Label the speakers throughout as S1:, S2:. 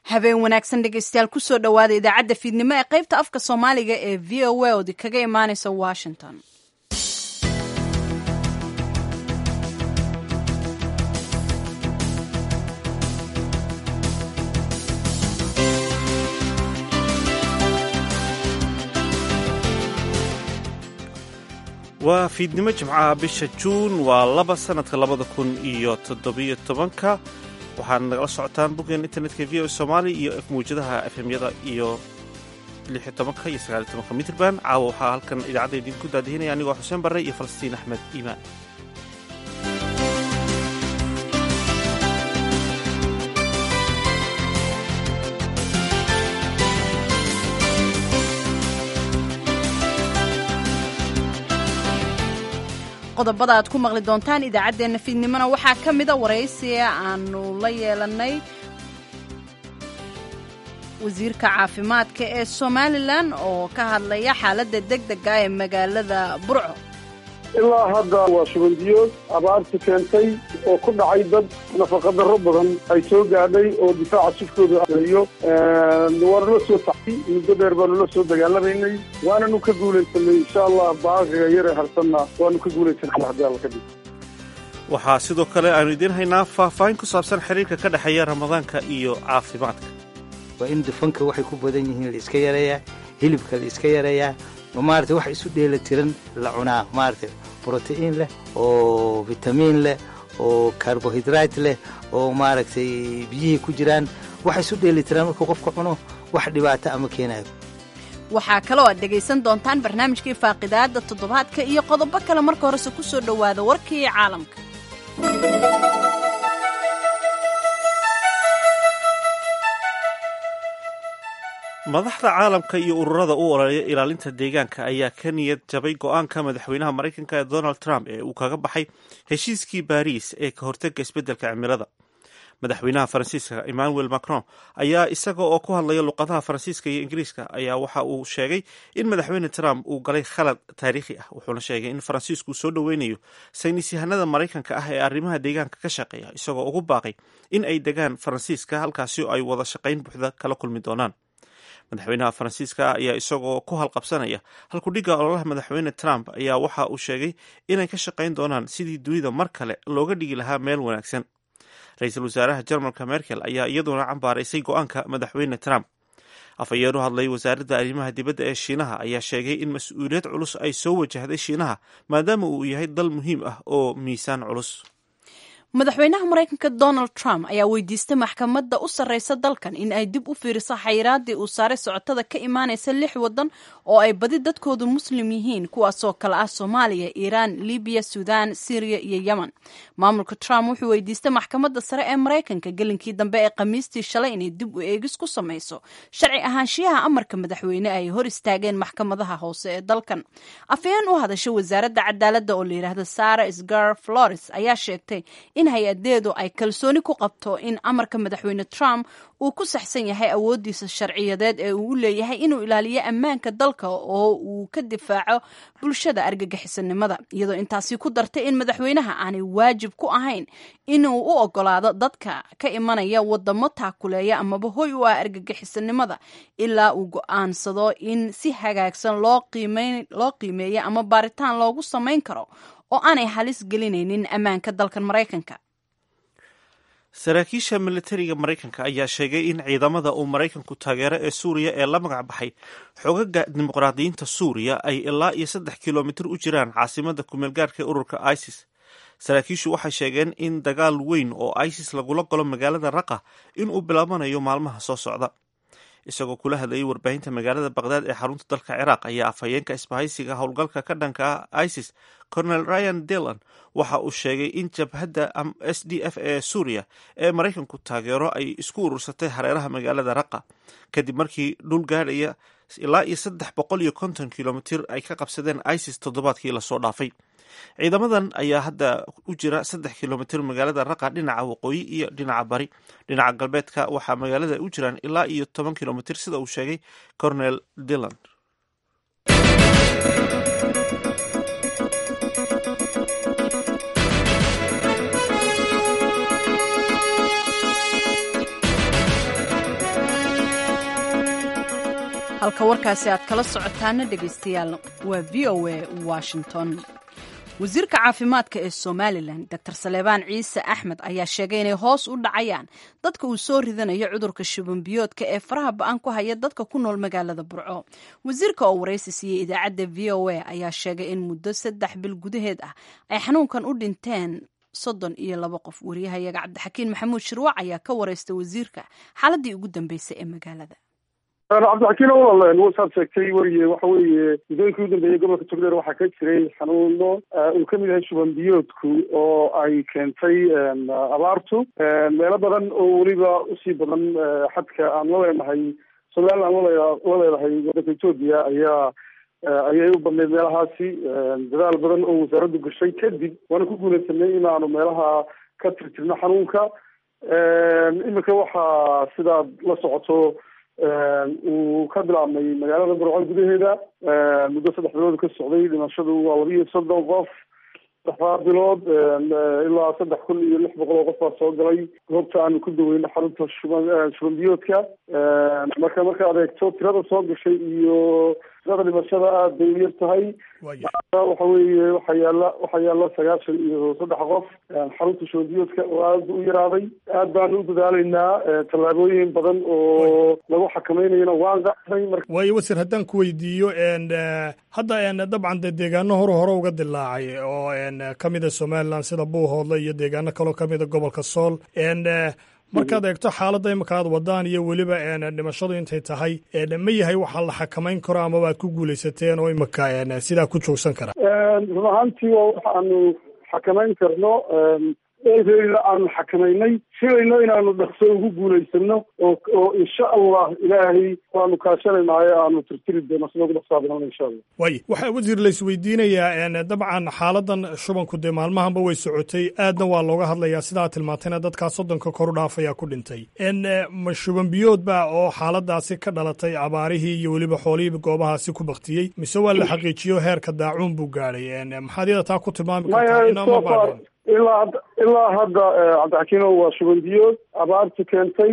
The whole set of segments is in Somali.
S1: habeen wanaagsan dhegaystayaal kusoo dhowaada idaacadda fiidnimo ee qaybta afka soomaaliga ee v o a oodi kaga imaaneysa washington
S2: waa fiidnimo jimcaha bisha juun waa laba sanadka labada kun iyo toddobiyo tobanka waxaad nagala socotaan boggeen internetka v o somaali iyo mawjadaha efemyada iyo lixiyo tobanka iyo sagaaliyo tobanka mitrband caawa waxaa halkan idaacadda idinku daadihinaya anigoo xuseen barre iyo falastiin axmed iimaan
S1: qodobada aad ku maqli doontaan idaacaddeenna fiidnimona waxaa ka mida waraysiga aanu la yeelanay wasiirka caafimaadka ee somalilan oo ka hadlaya xaaladda deg dega ee magaalada burco
S3: ilaa hadda waa shubandiyood abaarti keentay oo ku dhacay dad nafaqadarro badan ay soo gaadhay oo difaaca sifkooda ayo waanula soo tacay muddo dheer baanula soo dagaalamaynay waananu ka guulaysanay insha allah baaqiga yare harsanna waanu ka guulaysanay haddii alla kadib
S2: waxaa sidoo kale aanu idiin haynaa faahfaahin ku saabsan xiriirka ka dhexeeya ramadaanka iyo caafimaadka
S4: waa in dufanka waxay ku badan yihiin la iska yareeyaa hilibka la iska yareeyaa oo maarata wax isu dheela tiran la cunaa maarata brotiin leh oo vitamiin leh oo karbohidrayt leh oo maaragtay biyihii ku jiraan wax isu dheeli tiraan markuu qofka cuno wax dhibaato ama keenayo
S1: waxaa kaloo aad dhegaysan doontaan barnaamijkii faaqidaada toddobaadka iyo qodobo kale marka horese ku soo dhowaada warkii caalamka
S2: madaxda caalamka iyo ururada u ololeeya ilaalinta deegaanka ayaa ka niyad jabay go-aanka madaxweynaha maraykanka ee donald trump ee uu kaga baxay heshiiskii baariis ee ka hortega isbeddelka cimilada madaxweynaha faransiiska emmanuel macron ayaa isaga oo ku hadlaya luqadaha faransiiska iyo ingiriiska ayaa waxa uu sheegay in madaxweyne trump uu galay khalad taariikhi ah wuxuuna sheegay in faransiisku soo dhoweynayo saynis yahanada maraykanka ah ee arrimaha deegaanka ka shaqeeya isagoo ugu baaqay in ay degaan faransiiska halkaasi ay wada shaqayn buuxda kala kulmi doonaan madaxweynaha faransiiska ayaa isagoo ku halqabsanaya halkudhigga ololaha madaxweyne trump ayaa waxa uu sheegay inay ka shaqayn doonaan sidii dunida mar kale looga dhigi lahaa meel wanaagsan ra-iisul wasaaraha jarmalka merkel ayaa iyaduna cambaaraysay go-aanka madaxweyne trump afhayeen u hadlay wasaaradda arrimaha dibadda ee shiinaha ayaa sheegay in mas-uuliyad culus ay soo wajahday shiinaha maadaama uu yahay dal muhiim ah oo miisaan culus
S1: madaxweynaha maraykanka donald trump ayaa weydiistay maxkamadda u sarreysa dalkan in ay dib u fiiriso xayiraadii uu saaray socotada ka imaanaysa lix waddan oo ay badi dadkoodu muslim yihiin kuwaasoo kale ah soomaaliya iiraan libiya suudaan syriya iyo yemen maamulka trump wuxuu weydiistay maxkamadda sare ee maraykanka gelinkii dambe ee khamiistii shalay inay dib u eegis ku samayso sharci ahaanshiyaha amarka madaxweyne ay hor istaageen maxkamadaha hoose ee dalkan afhayeen u hadasha wasaaradda cadaaladda oo layidhaahda sara sgar flores ayaa sheegtay in hay-adeedu ay kalsooni ku qabto in amarka madaxweyne trump uu ku saxsan yahay awooddiisa sharciyadeed ee uu u leeyahay inuu ilaaliyo ammaanka dalka oo uu ka difaaco bulshada argagixisanimada iyadoo intaasi ku dartay in madaxweynaha aanay waajib ku ahayn inuu u ogolaado dadka ka imanaya wadamo taakuleeya amaba hoy u ah argagixisanimada ilaa uu go-aansado in si hagaagsan loo qiimeeyo ama baaritaan loogu samayn karo oo aanay halis gelinaynin ammaanka dalkan maraykanka
S2: saraakiisha militariga maraykanka ayaa sheegay in ciidamada uu maraykanku taageero ee suuriya ee la magac baxay xogaga dimuqraadiyiinta suuriya ay ilaa iyo saddex kilomitir u jiraan caasimada kumeelgaarka ee ururka isis saraakiishu waxay sheegeen in dagaal weyn oo isis lagula golo magaalada raqa inuu bilaabanayo maalmaha soo socda isagoo kula hadlayay warbaahinta magaalada baqdaad ee xarunta dalka ciraaq ayaa afhayeenka isbahaysiga howlgalka ka dhanka ah isis colonel ryan dillon waxa uu sheegay in jabhadda s d f ee suuriya ee maraykanku taageero ay isku urursatay hareeraha magaalada raqa kadib markii dhul gaadhaya ilaa iyo saddex boqol iyo konton kilomitir ay ka qabsadeen isis toddobaadkii lasoo dhaafay ciidamadan ayaa hadda u jira saddex kilomitir magaalada raqa dhinaca waqooyi iyo dhinaca bari dhinaca galbeedka waxaa magaalada u jiraan ilaa iyo toban kilomitir sida uu sheegay cornel dillon
S1: halka warkaasi aad kala socotaana dhegaystayaal waa v o a washington wasiirka caafimaadka ee somalilan dor saleebaan ciise axmed ayaa sheegay inay hoos u dhacayaan dadka uu soo ridanayo cudurka shubanbiyoodka ee faraha ba-an ku haya dadka ku nool magaalada burco wasiirka oo waraysi siiyey idaacadda v o a ayaa sheegay in muddo saddex bil gudaheed ah ay xanuunkan u dhinteen soddon iyo laba qof wariyahayaga cabdixakiin maxamuud shirwac ayaa ka waraystay wasiirka xaaladii ugu dambeysay ee magaalada
S3: cabdixakiin walaal wasaad sheegtay weriye waxa weeye muddooyinkii u dambeeyey gobolka togdheer waxaa ka jiray xanuuno uu kamid yahay shuban biyoodku oo ay keentay abaartu meelo badan oo weliba usii badan xadka aan la leenahay somalilan aan la leedahay wadanka etoobiya ayaa ayay u badnayd meelahaasi dadaal badan oo wasaaraddu gashay kadib waana ku guulaysanay inaanu meelaha ka tirtirno xanuunka iminka waxaa sidaad la socoto uu ka bilaabmay magaalada burco gudaheeda muddo saddex bilood ka socday dhimashadu waa laba iyo soddon qof saddexdaa bilood ilaa saddex kun iyo lix boqol oo qof baa soo galay goobta aanu ku daweyno xarunta shuban shuban biyoodka marka markaad eegto tirada soo gashay iyo tirada dhimashada aada bay u yar tahay waxa weeye waxaa yaala waxaa yaala sagaashan iyo saddex qof xarunta shuban biyoodka oo aada u yaraaday aad baanu u dadaaleynaa tallaabooyin badan oo lagu xakameynayana waan qacday marka
S5: waayo wasir haddaan ku weydiiyo hadda dabcan dee deegaano hore hore uga dilaacay oo ka mida somalilan sida buuhoodle iyo deegaano kaloo ka mida gobolka sool markaad eegto xaaladda imika aad wadaan iyo weliba dhimashadu intay tahay ma yahay waxaa la xakamayn karo amaba aad ku guulaysateen oo imika sidaa ku joogsan kara
S3: run ahaantii waa waxa aanu xakamayn karno eedeena aanu xakamaynay filayno inaanu dhaqso ugu guulaysano oo oo insha allah ilaahay waanu kaashanaynayo aanu tirtiri doono sida ugu dhaqsaa badan insha allah
S5: way waxaa wasiir laisweydiinayaa dabcan xaaladan shubanku dee maalmahanba way socotay aadna waa looga hadlayaa sidaa tilmaantayna dadkaa soddonka kor u dhaafayaa ku dhintay ma shuban biyood ba oo xaaladaasi ka dhalatay abaarihii iyo weliba xoolihii goobahaasi ku baktiyey mise waa la xaqiijiyo heerka daacuun buu gaadhay maxaad iyada taa ku tilmaami kartaa inama baadheen
S3: ilaa ilaa hadda cabdixakiino waa shuban biyood abaartu keentay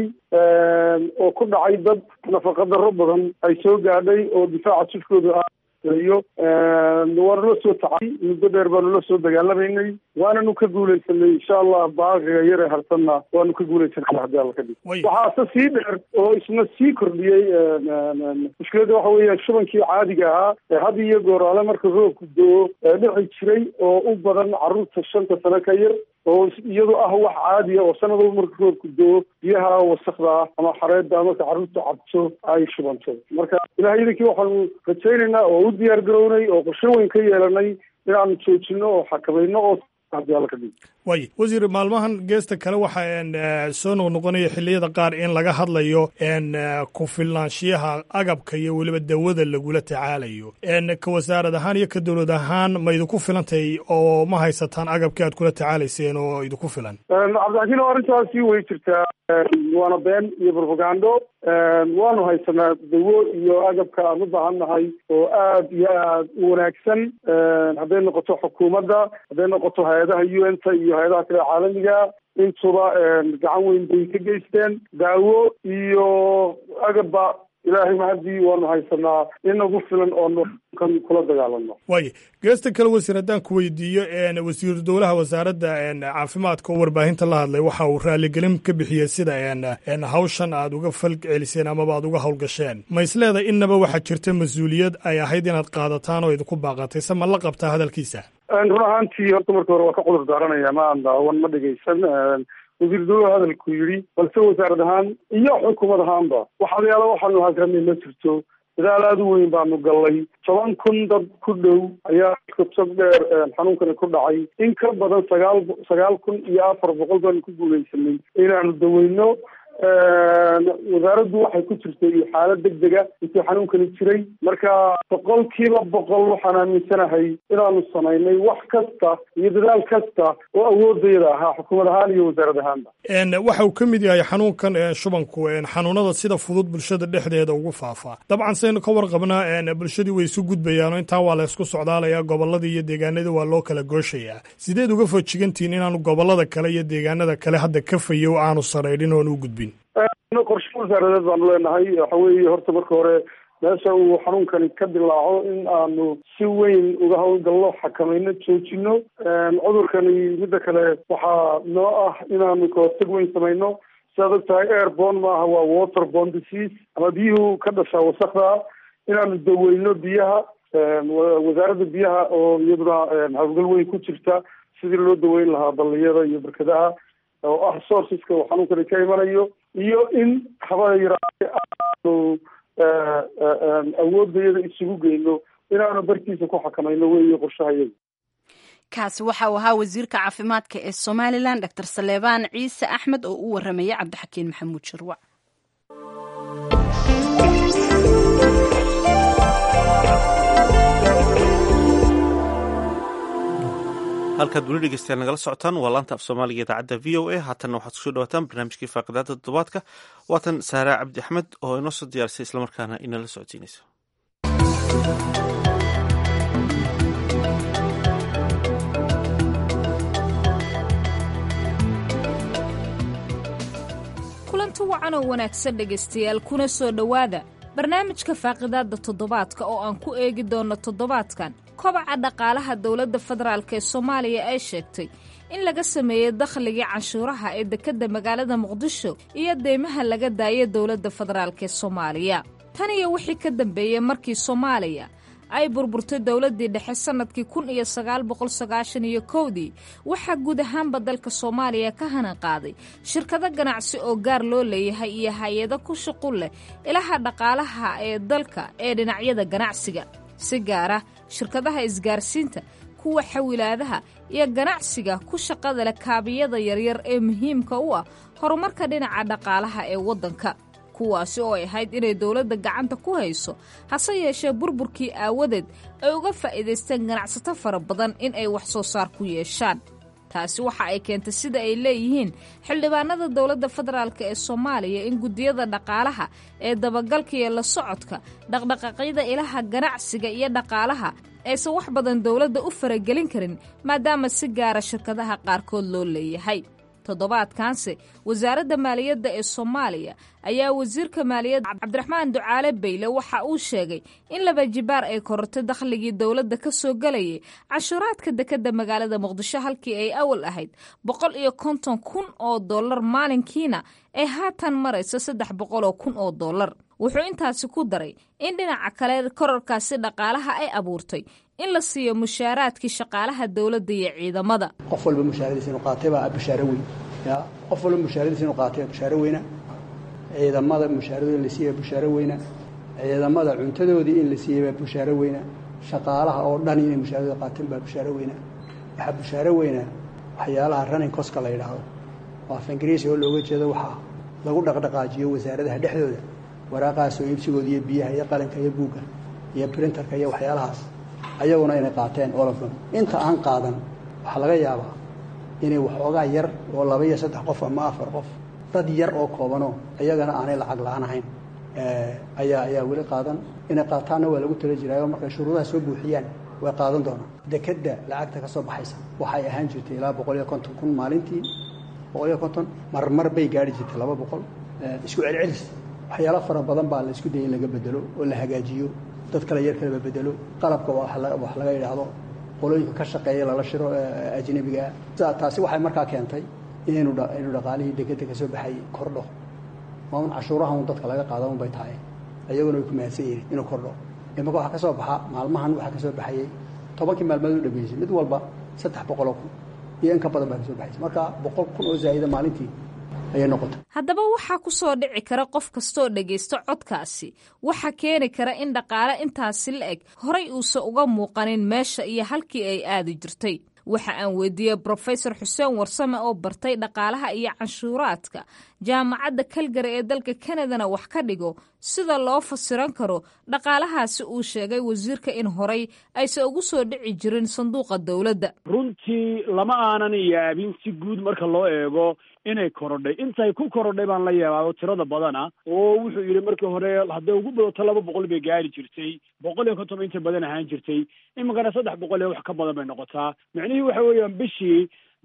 S3: oo ku dhacay dad nafaqa darro badan ay soo gaadhay oo difaaca jifkooda iyo waanu la soo tacay muddo dheer baanu la soo dagaalamaynay waananu ka guulaysanay insha allah baaqiga yare harsanna waanu ka guulaysanay haddii alla ka dhig waxaase sii dheer oo isna sii kordhiyey mushkiladda waxa weeya shubankii caadiga ahaa ee had iyo gooraale marka roobku doo dhici jiray oo u badan carruurta shanta sano ka yar oo iyadoo ah wax caadiya oo sanadaba marka roobku doo biyaha wasakda ah ama xareedda marka carruurta cabto ay shubanto marka ilahay idinkii waxaanu rajaynaynaa oo u diyaar garownay oo qorshe weyn ka yeelanay inaanu joojino oo xakamayno oo
S5: way wasiir maalmahan geesta kale waxaa soo noqnoqonaya xilliyada qaar in laga hadlayo ku filnaanshiyaha agabka iyo weliba dawada lagula tacaalayo ka wasaarad ahaan iyo ka dowlad ahaan ma idinku filantay oo ma haysataan agabkii aad kula tacaalayseen oo idinku filan
S3: cabdixakiin o arrintaasi way jirtaa waana been iyo propagando waanu haysanaa dawo iyo agabka aan u baahan nahay oo aad iyo aad u wanaagsan hadday noqoto xukuumadda hadday noqoto hay-adaha u n ta iyo hay-adaha kale caalamiga intuba gacan weyn bay ka geysteen daawo iyo agabba ilaahay mahadii waanu haysanaa inagu filan oo kan kula dagaalano
S5: waaya geesta kale wasiir haddaan ku weydiiyo wasiiru dowlaha wasaaradda caafimaadka oo warbaahinta la hadlay waxa uu raaligelin ka bixiyey sida hawshan aad uga fal celiseen amaba aad uga howlgasheen ma isleedahay innaba waxaa jirta mas-uuliyad ay ahayd inaad qaadataan oo idinku baaqatay se ma la qabtaa hadalkiisa
S3: run ahaantii horta marka hore waa ka cudur daaranaya ma aan daawan ma dhegaysan wasiir dowlaha hadalku yidhi balse wasaarad ahaan iyo xukuumad ahaanba waxaalayaala waxaanu hagarnay ma jirto dadaal aada u weyn baanu gallay toban kun dad ku dhow ayaa kutog dheer xanuunkani ku dhacay in ka badan sagaal sagaal kun iyo afar boqol baanu ku guulaysanay inaanu daweyno wasaaraddu waxay ku jirtay xaalad deg dega intii xanuunkani jiray marka boqolkiiba boqol waxaan aaminsanahay inaanu samaynay wax kasta iyo dadaal kasta oo awoodayada ahaa xukuumad ahaan iyo wasaarad ahaanba
S5: waxa uu ka mid yahay xanuunkan shubanku xanuunada sida fudud bulshada dhexdeeda ugu faafaa dabcan saynu ka warqabnaa bulshadii way isu gudbayaan intaa waa la ysku socdaalayaa gobolladii iyo deegaanadii waa loo kala gooshayaa sideed uga fojigantihiin inaanu gobollada kale iyo deegaanada kale hadda ka fayo aanu saraydhin oon u gudbin
S3: qorshe wasaaradeed baanu leenahay waxa weeye horta marka hore meesha uu xanuunkani ka dilaaco in aanu si weyn uga howlgallo xakamayno joojino cudurkani midda kale waxaa noo ah inaanu kahortag weyn samayno sidaad og tahay airborne maaha waa waterborne disease ama biyuhu ka dhashaa wasakda inaanu daweyno biyaha wasaaradda biyaha oo iyaduna hawlgal weyn ku jirta sidii loo daweyn lahaa balliyada iyo barkadaha oo ah sourceska uu xanuunkani ka imanayo iyo in haba yaraate aanu awoodayada isugu geyno inaanu barkiisa ku xakamayno weeye qorshahayada
S1: kaasi waxa uu ahaa wasiirka caafimaadka ee somalilan doctor saleebaan ciise axmed oo u waramayay cabdixakiin maxamuud sharwac
S2: halkaad weli dhegeystayaal nagala socotaan waa laanta af soomaaliga idaacadda v o a haatanna waxaad kusoo dhawaataan barnaamijkii faaqidaada toddobaadka waatan saara cabdi axmed oo inoo soo diyaarisay islamarkaana inala socodsiinaysa
S6: kulanti wacan oo wanaagsan dhegaystayaal kuna soo dhowaada barnaamijka faaqidaadda toddobaadka oo aan ku eegi doonno toddobaadkan kobaca dhaqaalaha dowladda federaalk ee soomaaliya ay sheegtay in laga sameeyey dakhligii canshuuraha ee dekedda magaalada muqdisho iyo deymaha laga daayay dowladda federaalk ee soomaaliya tan iyo wixii ka dambeeyey markii soomaaliya ay burburtay dowladdii dhexe sannadkii kun iyo sagaal boqol sagaashan iyo kowdii waxaa guud ahaanba dalka soomaaliya ka hanan qaaday shirkado ganacsi oo gaar loo leeyahay iyo hay-ado ku shuqul leh ilaha dhaqaalaha ee dalka ee dhinacyada ganacsiga si gaara shirkadaha isgaarsiinta kuwa xawilaadaha iyo ganacsiga ku shaqada leh kaabiyada yaryar ee muhiimka u ah horumarka dhinaca dhaqaalaha ee waddanka kuwaasi oo ay ahayd inay dowladda gacanta ku hayso hase yeeshee burburkii aawadeed ay uga faa'iidaysteen ganacsato fara badan in ay wax soo saar ku yeeshaan taasi waxa ay keentay sida ay leeyihiin xildhibaanada dowladda federaalk ee soomaaliya in guddiyada dhaqaalaha ee dabagalka iyo la socodka dhaqdhaqaaqyada ilaha ganacsiga iyo dhaqaalaha aysan wax badan dowladda u faragelin karin maadaama si gaara shirkadaha qaarkood loo leeyahay toddobaadkaanse wasaaradda maaliyadda ee soomaaliya ayaa wasiirka maaliyadda cabdiraxmaan ducaale bayle waxa uu sheegay in laba jibaar ay korortay dakhligii dowladda ka soo gelayay cashuuraadka dekedda magaalada muqdisho halkii ay awal ahayd boqol iyo konton kun oo dollar maalinkiina ay haatan marayso saddex boqol oo kun oo dollar wuxuu intaasi ku daray in dhinaca kale korarkaasi dhaqaalaha ay abuurtay in la siiyo mushaaraadkii shaqaalaha dowladda iyo ciidamada
S7: qof walba mushaaradiisa inuu qaatay baa bashaaro weyn ya qof walba mushaaradiisa inuu qaatay baa bashaaro weyna ciidamada mushaaradooda in la siiyey baa bashaaro weyna ciidamada cuntadoodii in la siiyey baa bashaaro weyna shaqaalaha oo dhan inay mushaaradooda qaateen baa bashaaro weyna waxaa bashaaro weyna waxyaalaha running coska la yidhaahdo oo af ingiriisi oo looga jeedo waxaa lagu dhaqdhaqaajiyo wasaaradaha dhexdooda waraaqaha soo iibsigooda iyo biyaha iyo qalinka iyo buugga iyo printerka iyo waxyaalahaas ayaguna inay qaateen olofdom inta aan qaadan waxaa laga yaabaa inay waxoogaa yar oo laba iyo saddex qof ama afar qof dad yar oo koobanoo iyagana aanay lacag la-aan ahayn ayaa ayaa weli qaadan inay qaataanna waa lagu tala jiraayo markay shuruudaha soo buuxiyaan way qaadan doonaan dekedda lacagta ka soo baxaysa waxay ahaan jirtay ilaa boqol iyo konton kun maalintii boqol iyo konton marmar bay gaari jirtay laba boqol isku celcelis waxyaalo fara badan baa la isku dayay in laga bedelo oo la hagaajiyo dad kale yar kaleba bedelo qalabka wax laga yidhaahdo qolooyinka ka shaqeeya lala shiro ajnabigaa taasi waxay markaa keentay inaynu inuu dhaqaalihii dekedda ka soo baxay kordho waa un cashuuraha un dadka laga qaada un bay tahay ayaguna way ku mahadsan yihin inuu kordho imaka waxaa ka soo baxa maalmahan waxaa ka soo baxayey tobankii maalmood u dhameysay mid walba saddex boqoloo kun iyo in ka badan baa ka soo baxaysa marka boqol kun oo zaa'ida maalintii
S6: haddaba waxaa ku soo dhici kara qof kastooo dhegaysto codkaasi waxaa keeni kara in dhaqaale intaasi la eg horay uusan uga muuqanin meesha iyo halkii ay aadi jirtay waxa aan weydiiyey brofesor xuseen warsame oo bartay dhaqaalaha iyo canshuuraadka jaamacadda kalgari ee dalka kanadana wax ka dhigo sida loo fasiran karo dhaqaalahaasi uu sheegay wasiirka in horay aysan ugu soo dhici jirin sanduuqa dowladda
S8: runtii lama aanan yaabin si guud marka loo eego inay korodhay intay ku korodhay baan la yaabaa tirada badana oo wuxuu yidhi markii hore hadday ugu badato laba boqol bay gaari jirtay boqol iyo konton inta badan ahaan jirtay iminkana saddex boqol iyo wax ka badan bay noqotaa micnihii waxa weeyaan bishii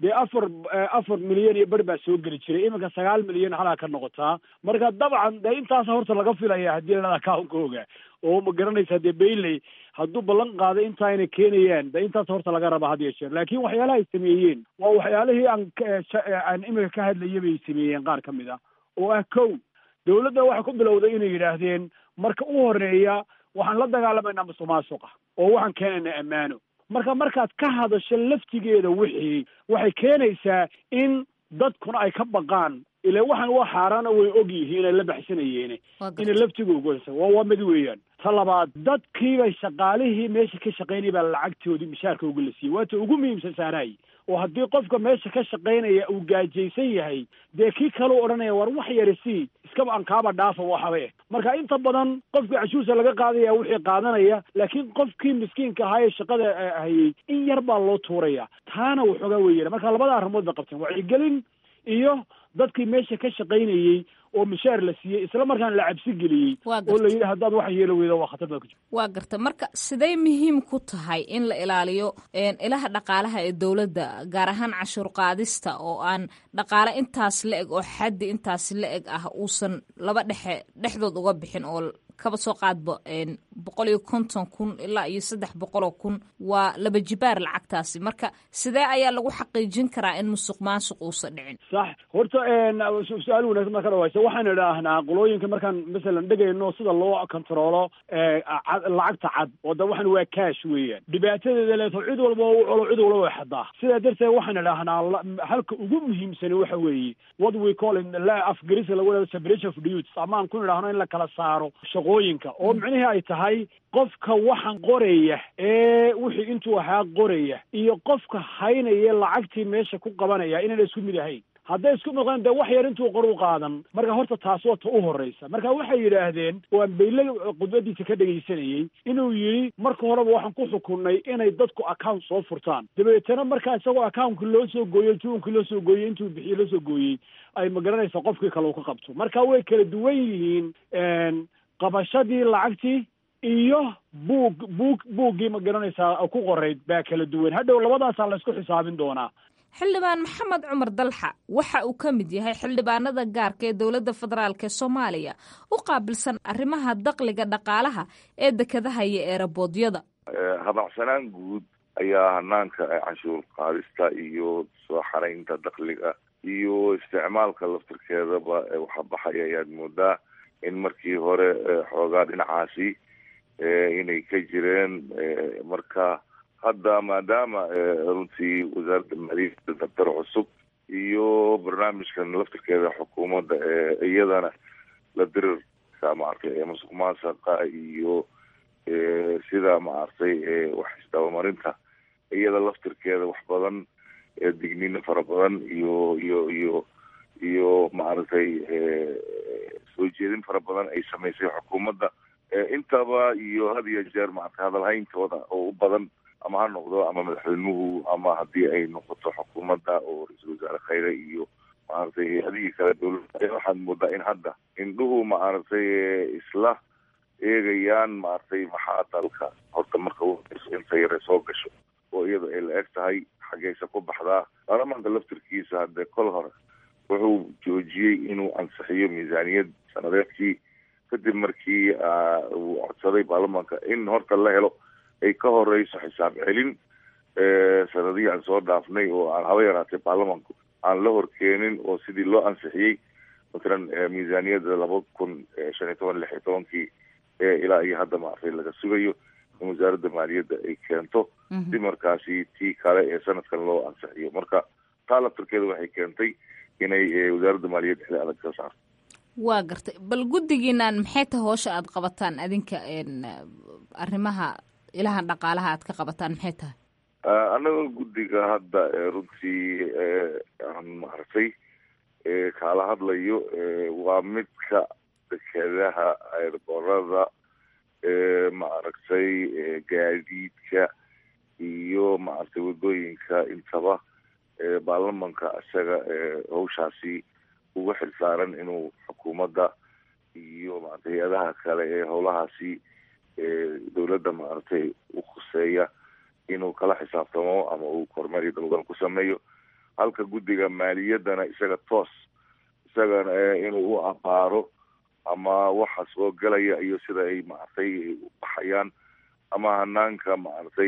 S8: dee afar afar milyan iyo bar baa soo geli jiray iminka sagaal milyan halaa ka noqotaa marka dabcan dee intaas horta laga filaya haddii la account-kooga oo ma garanaysaa dee bayley hadduu ballan qaaday intaa inay keenayaan de intaas horta laga raba had iyo jeer laakiin waxyaalaha ay sameeyeen waa waxyaalihii aan aan iminka ka hadlaya bay sameeyeen qaar ka mid ah oo ah kow dawladda waxay ku bilowday inay yidhaahdeen marka u horeeya waxaan la dagaalamaynaa musuq maasuqa oo waxaan keenaynaa ammaano marka markaad ka hadasho laftigeeda wixii waxay keenaysaa in dadkuna ay ka baqaan ila waxaan waa xaaraana way og yihiin ay la baxsanayeene inay laftiga ugoysa waa waa mid weeyaan ta labaad dadkiibay shaqaalihii meesha ka shaqaynaya baa lacagtoodii mishaarka uga la siiyey waata ugu muhiimsan saaraay oo haddii qofka meesha ka shaqaynaya uu gaajaysan yahay dee kii kaleu odhanaya war wax yari sii iskaba aan kaaba dhaafa waxabe marka inta badan qofkii cashuursa laga qaadaya wixii qaadanaya laakiin qofkii miskiinka ahaa ee shaqada hayay in yar baa loo tuuraya taana waxoogaa weeyaan marka labada arrimood bay qabteen wacyigelin iyo dadkii meesha ka shaqaynayey oo mishaar la siiyey isla markaana la cabsi geliyey oo la yidhi haddaad wax yeelo weydo waa khatar baa ku jirta
S6: waa garta marka siday muhiim ku tahay in la ilaaliyo ilaha dhaqaalaha ee dowladda gaar ahaan cashuur qaadista oo aan dhaqaale intaas la eg oo xaddi intaas la eg ah uusan laba dhexe dhexdood uga bixin oo kaba soo qaadba boqol iyo konton kun ilaa iyo saddex boqol oo kun waa laba jibaar lacagtaasi marka sidee ayaa lagu xaqiijin karaa in musuq maasuq uusan dhicin
S8: sax horta su-aal wanaagsan baa ka dhawaysa waxaan idhaahnaa qolooyinka markaan masalan dhegayno sida loo kontaroolo lacagta cad oo da waxan waa cash weeyaan dhibaatadeeda leeto cid walba u colo cid walba way xadaa sidaa darteed waxaan idhaahnaa halka ugu muhiimsani waxa weeye what we call in afgarisa lagu dhahdo separation of duties ama aan ku idhaahno in la kala saaro shaqooyinka oo micnihii ay tahay qofka waxaan qoraya ee wixii intuu ahaa qoraya iyo qofka haynaya lacagtii meesha ku qabanaya inayna isku mid ahayn hadday isku noqdeen dee wax yar intuu qor u qaadan marka horta taas waa ta u horreysa marka waxay yidhaahdeen waan bayle khudbadiisa ka dhegaysanayey inuu yidhi marka horeba waxaan ku xukunnay inay dadku account soo furtaan dabeetana markaa isagoo accountka loo soo gooyey tuunkii loo soo gooyey intuu bixiye loo soo gooyey ay magaranaysaa qofkii kale uu ka qabto marka way kala duwan yihiin qabashadii lacagtii iyo buug buug buuggii ma garanaysaa ku qorayd baa kala duwan hadhow labadaasaa la isku xisaabin doonaa
S6: xildhibaan maxamed cumar dalxa waxa uu ka mid yahay xildhibaanada gaarka ee dowladda federaalk ee soomaaliya u qaabilsan arrimaha dakliga dhaqaalaha ee dekadaha iyo eeraboodyada
S9: habacsanaan guud ayaa hanaanka canshuur qaadista iyo soo xaraynta dakliga iyo isticmaalka laftirkeedaba waxa baxaya ayaad moodaa in markii hore xoogaa dhinacaasi inay ka jireen marka hadda maadaama runtii wasaaradda maaliyadda dabtar cusub iyo barnaamijkan laftirkeeda xukuumadda iyadana la dirirka maaragtay musuq maasaqa iyo sida maaragtay wax isdabamarinta iyada laftirkeeda wax badan digniino fara badan iyo iyo iyo iyo maaragtay soo jeedin fara badan ay samaysay xukuumadda intaba iyo had iyo jeer maaragtay hadalhayntooda oo u badan ama ha noqdo ama madaxweynuhu ama haddii ay noqoto xukuumadda oo ra-iisul wasaare khayre iyo maaragtay hay-adihii kale dowladda waxaad moodaa in hadda indhuhu maaragtay isla eegayaan maaragtay maxaa dalka horta marka inta yare soo gasho oo iyada ay la eg tahay xaggaysa ku baxdaa baarlamaanka laftirkiisa haddee kol hore wuxuu joojiyey inuu ansixiyo miisaaniyad sanadeedkii kadib markii uu codsaday baarlamaanka in horta la helo ay ka horeyso xisaab celin sanadihii aan soo dhaafnay oo aan haba yaraatay baarlamaanku aan la horkeenin oo sidii loo ansixiyey matalan miisaaniyadda laba kun shan iyo toban lix iyo tobankii ilaa iyo hadda maaragtay laga sugayo in wasaaradda maaliyadda ay keento si markaasi tii kale ee sanadkan loo ansixiyo marka taa laftirkeeda waxay keentay inay wasaaradda maaliyadda xili adag ka saarto
S6: waa gartay bal guddigiinaan maxay tahay hoosha aad qabataan adinka arrimaha ilahan dhaqaalaha aad ka qabataan maxay tahay
S9: annaga guddiga hadda runtii aan maaragtay kaala hadlayo waa midka dekedaha eerborada maaragtay gaadiidka iyo maaragtay wadooyinka intaba baarlamanka isaga hawshaasi uga xilsaaran inuu xukuumadda iyo maaragtay hay-adaha kale ee howlahaasi dowladda maaragtay u khuseeya inuu kala xisaabtamo ama uu kormeer iyo dabagal ku sameeyo halka guddiga maaliyaddana isaga toos isagana inuu u abaaro ama waxa soo gelaya iyo sida ay maaragtay u baxayaan ama hanaanka maaragtay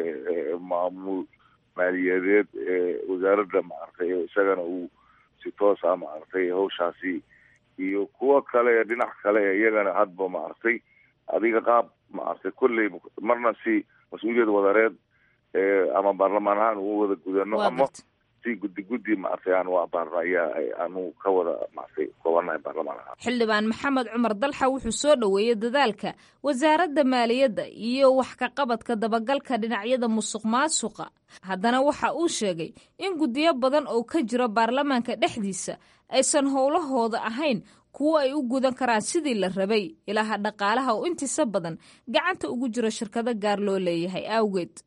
S9: maamul maaliyadeed wasaaradda maaragtay isagana uu si toosa maaragtay hawshaasi iyo kuwo kale dhinac kale iyagana hadba maaragtay adiga qaab maaragtay kolley marna si mas-uuliyad wadareed ama baarlamaan ahaan uu wada gudano ama si guddi guddi maaragtay aan u abaarno ayaa aanu ka wada maaragtay koobanahay baarlamaan ahaan
S6: xildhibaan maxamed cumar dalxa wuxuu soo dhoweeyey dadaalka wasaaradda maaliyadda iyo wax ka qabadka dabagalka dhinacyada musuq maasuqa haddana waxa uu sheegay in guddiyo badan oo ka jiro baarlamaanka dhexdiisa aysan howlahooda ahayn kuwo ay u gudan karaan sidii la rabay ilaaha dhaqaalaha oo intiisa badan gacanta ugu jiro shirkado gaar loo leeyahay awgeed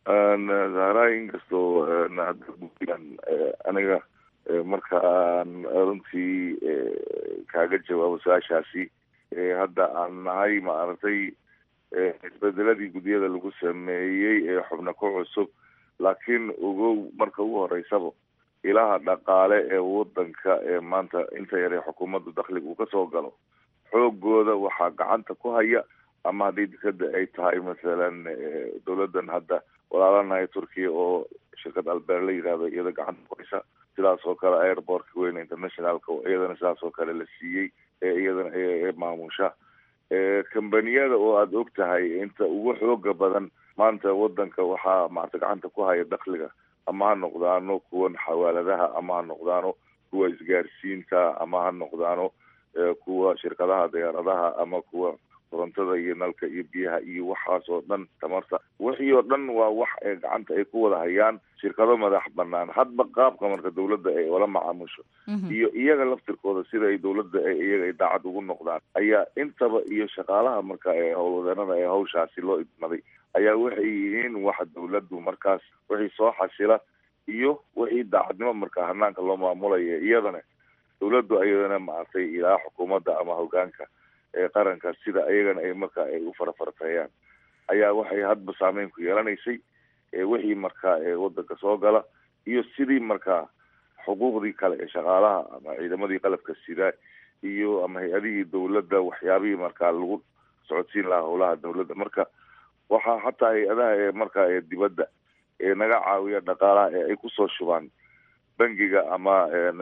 S9: zahraay inkastoo hadda guddigan aniga markaan runtii kaaga jawaabo su-aashaasi hadda aan nahay maaragtay isbedeladii guddiyada lagu sameeyey ee xubno ku cusub laakiin ogow marka ugu horeysaba ilaha dhaqaale ee wadanka ee maanta inta yar ee xukuumadda dakhliga uu kasoo galo xoogooda waxaa gacanta ku haya ama haddii dekada ay tahay masalan dawladan hadda walaalanahay turkiya oo shirkad albeer la yihahdo iyada gacanta ku haysa sidaas oo kale airportka weyne internationalka iyadana sidaas oo kale la siiyey ee iyadana ee maamusha kambaniyada oo aada og tahay inta ugu xooga badan maanta wadanka waxaa maarata gacanta ku haya dakhliga ama ha noqdaano kuwan xawaaladaha ama ha noqdaano kuwa isgaarsiinta ama ha noqdaano kuwa shirkadaha diyaaradaha ama kuwa korontada iyo nalka iyo biyaha iyo waxaas oo dhan tamarta wixii oo dhan waa wax ee gacanta ay ku wada hayaan shirkado madax banaan hadba qaabka marka dawladda ay ola macaamusho iyo iyaga laftirkooda sida ay dawladda iyaga ay daacad ugu noqdaan ayaa intaba iyo shaqaalaha marka ee howlwadeenada ee hawshaasi loo idmaday ayaa waxay yihiin waxa dawladdu markaas wixii soo xasila iyo wixii daacadnimo marka hanaanka loo maamulaya iyadana dawladdu ayadana maaragtay ilaa xukuumadda ama hogaanka ee qaranka sida iyagana ay marka ay u farafarteeyaan ayaa waxay hadba saameyn ku yeelanaysay wixii marka wadanka soo gala iyo sidii marka xuquuqdii kale ee shaqaalaha ama ciidamadii qalabka sida iyo ama hay-adihii dawladda waxyaabihii markaa lagu socodsiin lahaa howlaha dawladda marka waxaa xataa hay-adaha ee marka ee dibadda ee naga caawiya dhaqaalaha ee ay kusoo shubaan bangiga ama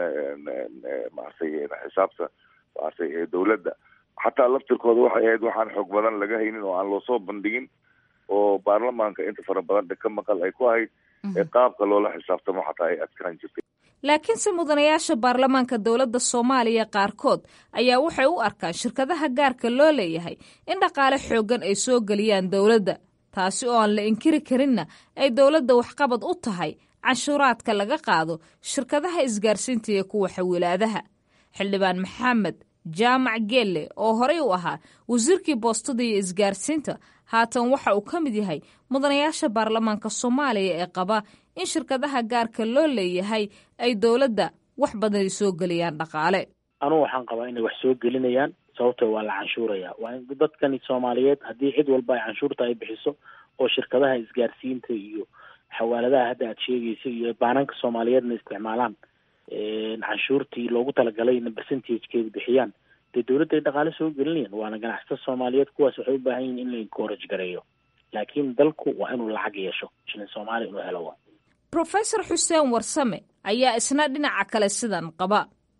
S9: maaragtay xisaabta maaragtay ee dawladda xataa laftirkooda waxay ahayd waxaan xoog badan laga haynin oo aan loosoo bandhigin oo baarlamaanka inta fara badan ka maqal ay ku ahayd ee qaabka loola xisaabtamo xataa ay adkaan jirtay
S6: laakiinse mudanayaasha baarlamaanka dowladda soomaaliya qaarkood ayaa waxay u arkaan shirkadaha gaarka loo leeyahay in dhaqaale xooggan ay soo geliyaan dowladda taasi oo aan la inkiri karinna ay dowladda waxqabad u tahay canshuuraadka laga qaado shirkadaha isgaarsiinta iyo kuwa xawilaadaha xildhibaan maxamed jaamac geelle oo horey u ahaa wasiirkii boostada iyo isgaarsiinta haatan waxa uu ka mid yahay mudanayaasha baarlamaanka soomaaliya ee qaba in shirkadaha gaarka loo leeyahay ay dowladda wax badan soo geliyaan dhaqaale
S10: anugu waxaan qabaa inay wax soo gelinayaan sababto waa la canshuuraya waa in dadkani soomaaliyeed haddii cid walba ay canshuurta ay bixiso oo shirkadaha isgaarsiinta iyo xawaaladaha hadda aad sheegaysa iyo baananka soomaaliyeedna isticmaalaan canshuurtii loogu talagalay ina percentagekeeda bixiyaan dee dawladda ay dhaqaale soo gelinayaan waana ganacsatada soomaaliyeed kuwaas waxay u baahan yihin in la encourage gareeyo laakiin dalku waa inuu lacag yeesho shilin soomaaliya inuu helo wa
S6: professor xuseen warsame ayaa isna dhinaca kale sidan qaba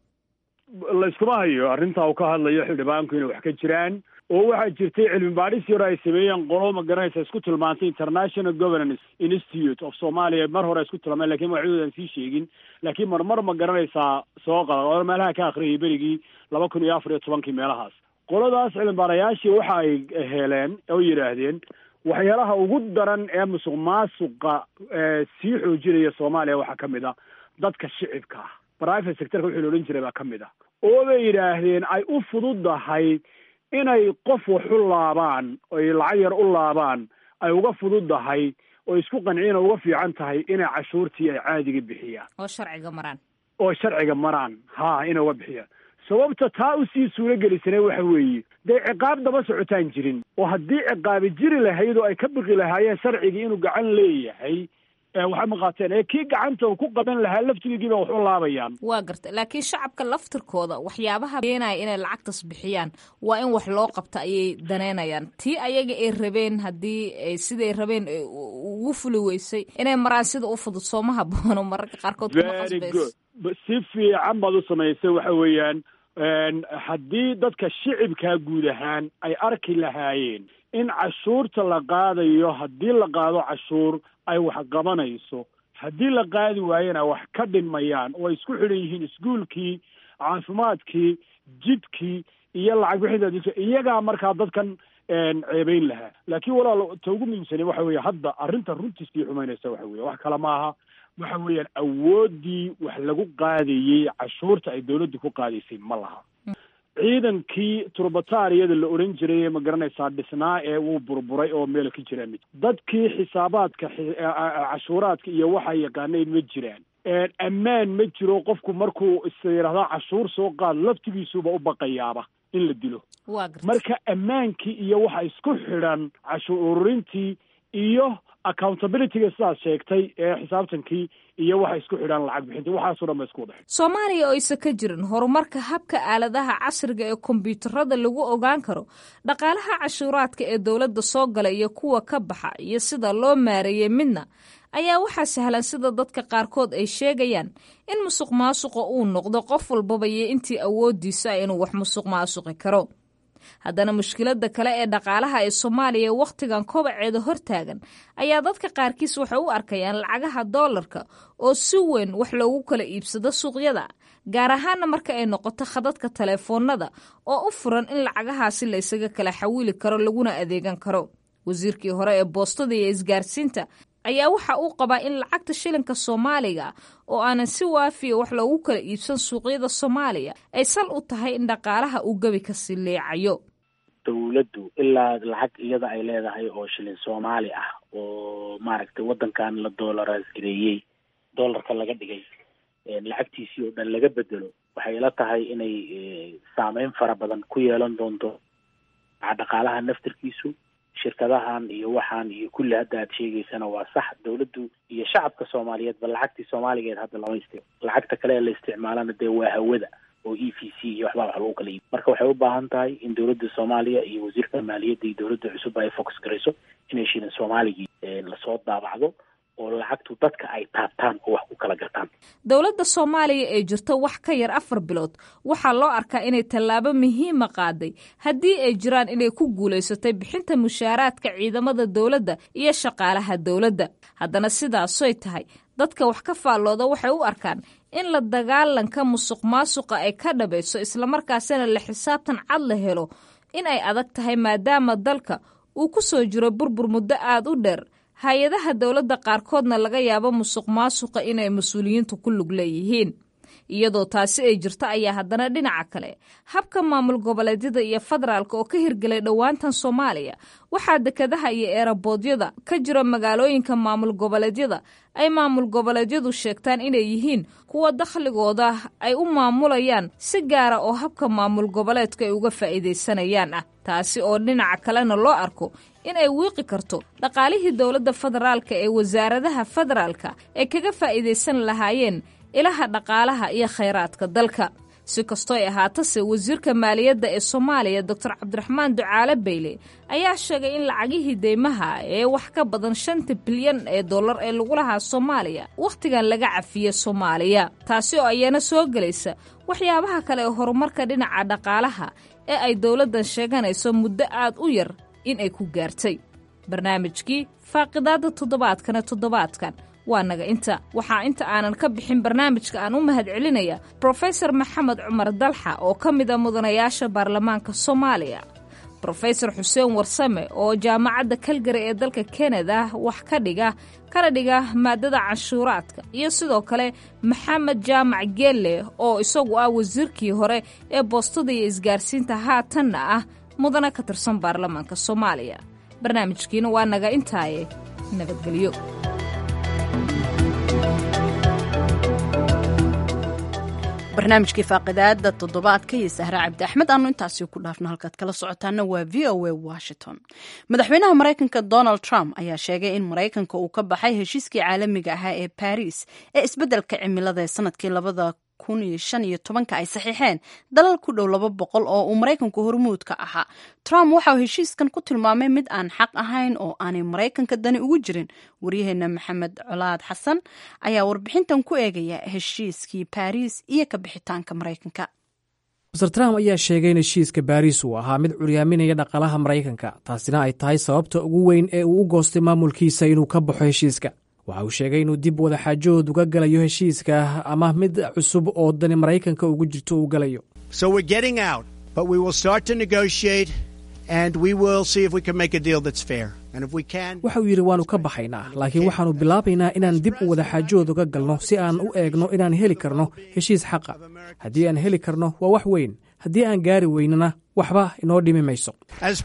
S8: layskuma hayo arrintaa uu ka hadlayo xildhibaanku inay wax ka jiraan oo waxaa jirtay cilmi baadhis yar ay sameeyeen qolo ma garanaysa isku tilmaantay international governance institute of somalia mar hore isku tilmaameen lakin magacdoodan sii sheegin laakiin marmar ma garanaysaa soo qada oo meelaha ka akhriyay berigii laba kun iyo afar iyo tobankii meelahaas qoladaas cilmi baarayaashii waxa ay heleen oo yidhaahdeen waxyaalaha ugu daran ee musuq maasuqa sii xoojinaya soomaaliya waxaa ka mid a dadka shicibka ah private sectorka wixii la odhan jiray baa ka mid ah oo bay yidhaahdeen ay u fududahay inay qof wax u laabaan oy lacag yar u laabaan ay uga fududdahay oo isku qanciin oo uga fiican tahay inay cashuurtii ay caadiga bixiyaan
S6: oo sharciga maraan
S8: oo sharciga maraan ha inay uga bixiyaan sababta taa usii suuro gelisane waxa weeye dee ciqaab daba socotaan jirin oo haddii ciqaabi jiri lahayd oo ay ka biqi lahaayeen sharcigii inuu gacan leeyahay waxay maqaateen ee kii gacanta uu ku qaban lahaa laftigiiba wax u laabayaan
S6: waa garta laakiin shacabka laftirkooda waxyaabaha keenaya inay lacagtas bixiyaan waa in wax loo qabta ayay daneynayaan tii ayaga ay rabeen haddii siday rabeen ugu fuli weysay inay maraan sida u fudud sooma haboono mararka qaarkood kuma
S8: very
S6: qasbayso
S8: good si fiican baad u samaysay waxa weeyaan haddii dadka shicibkaa guud ahaan ay arki lahaayeen in cashuurta la qaadayo haddii la qaado cashuur ay wax qabanayso haddii la qaadi waayena wax ka dhinmayaan oo ay isku xidhan yihiin iskuolkii caafimaadkii jidkii iyo lacag bixinta dadka iyagaa markaa dadkan ceebeyn lahaa laakiin walaal ta ugu muhiimsani waxa weeye hadda arrinta runtii sii xumaynaysa waxa weeye wax kale maaha waxa weeyaan awooddii wax lagu qaadayey cashuurta ay dawladdu ku qaadaysay ma laha ciidankii turbatariyada la odhan jiray ma garanaysaa dhisnaa ee wuu burburay oo meel ka jiraan mid dadkii xisaabaadka cashuuraadka iyo waxaa yaqaanayn ma jiraan ammaan ma jiro qofku markuu is yidhahdaa cashuur soo qaad laftigiisuba u baqayaaba in la dilo
S6: waa garta
S8: marka ammaankii iyo waxa isku xidhan cashuur ururintii iyo accountabilityga sidaad sheegtay ee xisaabtankii iyo waxa isku xidhan lacag bixinta waxaasoo dhan ba isku wada xidhan
S6: soomaaliya oo aysan ka jirin horumarka habka aaladaha casriga ee kombiyuutarada lagu ogaan karo dhaqaalaha cashuuraadka ee dowladda soo gala iyo kuwa ka baxa iyo sida loo maareeyey midna ayaa waxaa sahlan sida dadka qaarkood ay sheegayaan in musuq maasuqa uu noqdo qof walbaba iyo intii awoodiisa inuu wax musuq maasuqi karo haddana mushkiladda kale ee dhaqaalaha ee soomaaliya ee wakhtigan kobaceeda hortaagan ayaa dadka qaarkiis waxay u arkayaan lacagaha doolarka oo si weyn wax loogu kala iibsado suuqyada gaar ahaana marka ay noqoto khadadka taleefoonada oo u furan in lacagahaasi la ysaga kala xawiili karo laguna adeegan karo wasiirkii hore ee boostada iyo isgaarsiinta ayaa waxa uu qabaa in lacagta shilinka soomaaliga oo aanan si waafiya wax loogu kala iibsan suuqyada soomaaliya ay sal u tahay in dhaqaalaha uu gebi ka sileecayo
S10: dawladdu ilaa lacag iyada ay leedahay oo shilin soomaali ah oo maaragtay waddankan la doolaraas gareeyey doolarka laga dhigay lacagtiisii oo dhan laga bedelo waxay ila tahay inay saameyn fara badan ku yeelan doonto dhaqaalaha naftirkiisu shirkadahan iyo waxaan iyo kulli hadda aad sheegaysana waa sax dawladdu iyo shacabka soomaaliyeedba lacagtii soomaaligeed hadda lama istic lacagta kale ee la isticmaalana dee waa hawada oo e v c iyo waxbaa wax lagu kala iibi marka waxay u baahan tahay in dawladda soomaaliya iyo wasiirka maaliyadda iyo dawladda cusub ay focus garayso inay shilin soomaaligii lasoo daabacdo oo lacagtu dadka ay taabtaan oo wax ku kala gartaan
S6: dowladda soomaaliya ee jirta wax ka yar afar bilood waxaa loo arkaa inay tallaabo muhiima qaaday haddii ay jiraan inay ku guulaysatay bixinta mushaaraadka ciidamada dowladda iyo shaqaalaha dowladda haddana sidaasoy tahay dadka wax ka faallooda waxay u arkaan in la dagaalanka musuq maasuqa ay ka dhabayso islamarkaasina la xisaabtan cad la helo in ay adag tahay maadaama dalka uu ku soo jiro burbur muddo aada u dheer hay-adaha dowladda qaarkoodna laga yaabo musuq maasuqa inay mas-uuliyiintu ku lug leeyihiin iyadoo taasi ay jirto ayaa haddana dhinaca kale habka maamul goboleedyada iyo federaalka oo ka hirgelay dhowaantan soomaaliya waxaa dekadaha iyo eeraboodyada ka jira magaalooyinka maamul goboleedyada ay maamul goboleedyadu sheegtaan inay yihiin kuwa dakhligooda ay u maamulayaan si gaara oo habka maamul goboleedka ay uga faa'iidaysanayaan ah taasi oo dhinaca kalena loo arko in ay wiiqi karto dhaqaalihii dowladda federaalka ee wasaaradaha federaalka ay kaga faa'iidaysan lahaayeen ilaha dhaqaalaha iyo khayraadka dalka si kastoo ay ahaatase wasiirka maaliyadda ee soomaaliya doctor cabdiraxmaan ducaale beyle ayaa sheegay in lacagihii deymaha ee wax ka badan shanta bilyan ee dollar ee lagu lahaa soomaaliya wakhtigan laga cafiyey soomaaliya taasi oo ayana soo gelaysa waxyaabaha kale ee horumarka dhinaca dhaqaalaha ee ay dowladdan sheeganayso muddo aad u yar in ay ku gaartay barnaamijkii faaqidaadda toddobaadkana toddobaadkan waa naga inta waxaa inta aanan ka bixin barnaamijka aan u mahad celinaya brofesor maxamed cumar dalxa oo ka mid a mudanayaasha baarlamaanka soomaaliya brofesor xuseen warsame oo jaamacadda kalgari ee dalka kanada wax ka dhiga kana dhiga maadada canshuuraadka iyo sidoo kale maxamed jaamac geelle oo isagu ah wasiirkii hore ee boostada iyo isgaarsiinta haatanna ah mudana ka tirsan baarlamaanka soomaaliya barnaamijkiina waa naga intaaye nabadgelyo
S1: barnaamijkii faaqidaada toddobaadka iyo sahre cabdi axmed aanu intaasi ku dhaafno halkaad kala socotaana waa v o a washington madaxweynaha maraykanka donald trump ayaa sheegay in maraykanka uu ka baxay heshiiskii caalamiga ahaa ee baris ee isbeddelka cimilada ee sanadkii labada kun iyo shan iyo tobanka ay saxiixeen dalal ku dhow laba boqol oo uu maraykanku hormuud ka ahaa trump waxauu heshiiskan ku tilmaamay mid aan xaq ahayn oo aanay maraykanka dani ugu jirin waryaheena maxamed colaad xasan ayaa warbixintan ku eegaya heshiiskii baris iyo ka bixitaanka maraykanka
S11: master trump ayaa sheegay in heshiiska baariis uu ahaa mid curyaaminaya dhaqaalaha maraykanka taasina ay tahay sababta ugu weyn ee uu u goostay maamulkiisa inuu ka baxo heshiiska waxa uu sheegay inuu dib wadaxaajood uga galayo heshiiska ama mid cusub oo dani maraykanka ugu jirto uu galayo waxa uu yidhi waannu ka baxaynaa laakiin waxaannu bilaabaynaa inaan dib u wadaxaajood uga galno si aan u eegno inaan heli karno heshiis xaqa haddii aan heli karno waa wax weyn haddii aan gaari weynana waxba inoo dhimi mayso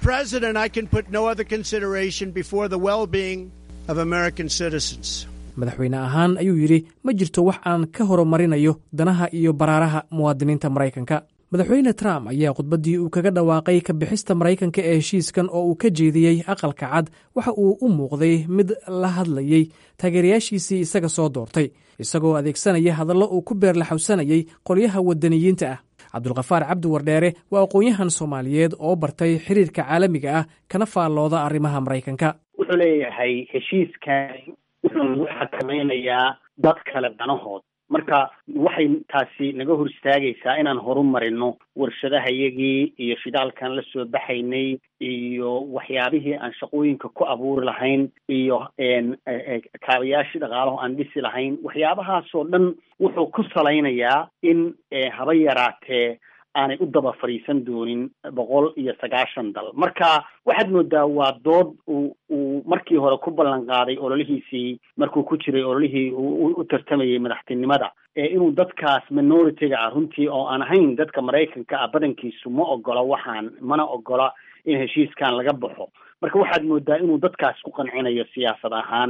S11: madaxweyne ahaan ayuu yidhi ma jirto wax aan ka horumarinayo danaha iyo baraaraha muwaadiniinta maraykanka madaxweyne trump ayaa khudbaddii uu kaga dhawaaqay ka bixista maraykanka ee heshiiskan oo uu ka jeediyey aqalka cad waxa uu u muuqday mid la hadlayey taageerayaashiisii isaga soo doortay isagoo adeegsanaya hadallo uu ku beerlaxawsanayay qolyaha waddaniyiinta ah cabdulkhafaar cabdi wardheere waa aqoon-yahan soomaaliyeed oo bartay xiriirka caalamiga ah kana faallooda arrimaha maraykanka
S12: wuxuu leeyahay heshiiskan wuxuu nagu xakamaynayaa dad kale danahood marka waxay taasi naga hor istaagaysaa inaan horumarino warshadahayagii iyo shidaalkan la soo baxaynay iyo waxyaabihii aan shaqooyinka ku abuuri lahayn iyo kaabayaashii dhaqaalaho aan dhisi lahayn waxyaabahaasoo dhan wuxuu ku salaynayaa in haba yaraatee aanay u daba fadhiisan doonin boqol iyo sagaashan dal marka waxaad moodaa waa dood uu uu markii hore ku ballan qaaday ololihiisii markuu ku jiray ololihii u tartamayay madaxtinimada ee inuu dadkaas minority-ga ah runtii oo aan ahayn dadka maraykanka ah badankiisu ma ogola waxaan mana ogola in heshiiskan laga baxo marka waxaad moodaa inuu dadkaas ku qancinayo siyaasad ahaan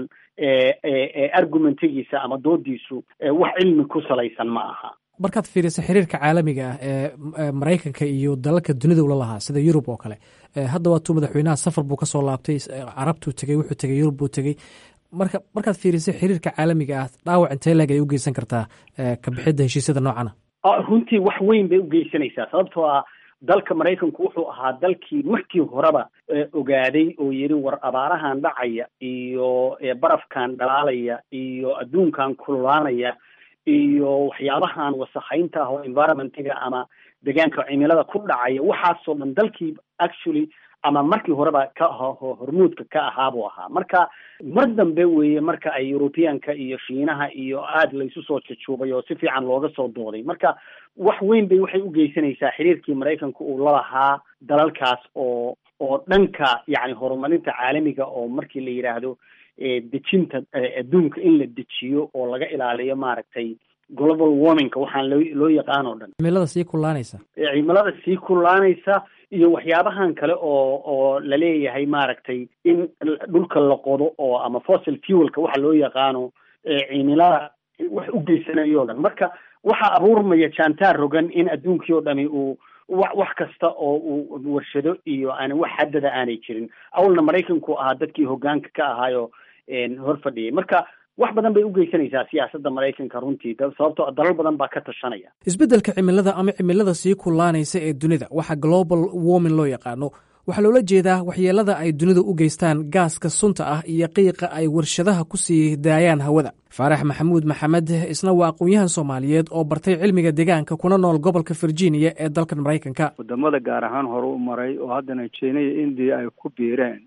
S12: argumentigiisa ama doodiisu wax cilmi ku salaysan ma aha
S11: markaad fiiriso xiriirka caalamiga ah ee maraykanka iyo dalalka dunida ula lahaa sida yurub oo kale hadda waatuu madaxweynaha safar buu kasoo laabtay carabtuu tegey wuxuu tegey yurub buu tegey marka markaad fiiriso xiriirka caalamiga ah dhaawac intee leeg ay u geysan kartaa ka bixidda heshiisyada noocana
S12: runtii wax weyn bay u geysanaysaa sababtoo ah dalka maraykanku wuxuu ahaa dalkii markii horeba ogaaday oo yidhi war abaarahan dhacaya iyo barafkan dhalaalaya iyo adduunkan kululaanaya iyo waxyaabahan wasakhaynta ah oo environmentiga ama deegaanka cimilada ku dhacaya waxaasoo dhan dalkii actually ama markii horeba ka hormuudka ka ahaa buu ahaa marka mar dambe weeye marka ay europeanka iyo shiinaha iyo aada laysu soo jajuubay oo si fiican looga soo dooday marka wax weyn bay waxay u geysanaysaa xiriirkii maraykanka uu lalahaa dalalkaas oo oo dhanka yacni horumarinta caalamiga oo markii la yidhaahdo dejinta adduunka in la dejiyo oo laga ilaaliyo maaragtay global warmingka waxaan loo loo yaqaan oo dhan
S11: cimilada sii kullaanaysa
S12: cimilada sii kullaanaysa iyo waxyaabahan kale oo oo laleeyahay maaragtay in dhulka la qodo oo ama fossil fuelka waxa loo yaqaano cimilada wax u geysanayo o dhan marka waxaa abuurmaya jantaar rogan in adduunkii oo dhami uu wa wax kasta oo uu warshado iyo aan wax haddada aanay jirin awalna maraykanku ahaa dadkii hoggaanka ka ahaayo hor fadhiyay marka wax badan bay u geysanaysaa siyaasadda maraykanka runtii sababtoo dalal badan baa ka tashanaya
S11: isbeddelka cimilada ama cimilada sii kullaanaysa ee dunida waxa global warming loo yaqaano waxaa loola jeedaa waxyeelada ay dunidu u geystaan gaaska sunta ah iyo qiiqa ay warshadaha ku sii daayaan hawada faarax maxamuud maxamed isna waa aqoon-yahan soomaaliyeed oo bartay cilmiga deegaanka kuna nool gobolka virginia ee dalkan maraykanka
S13: wadamada gaar ahaan hore u maray oo haddana jina iyo indiya ay ku biireen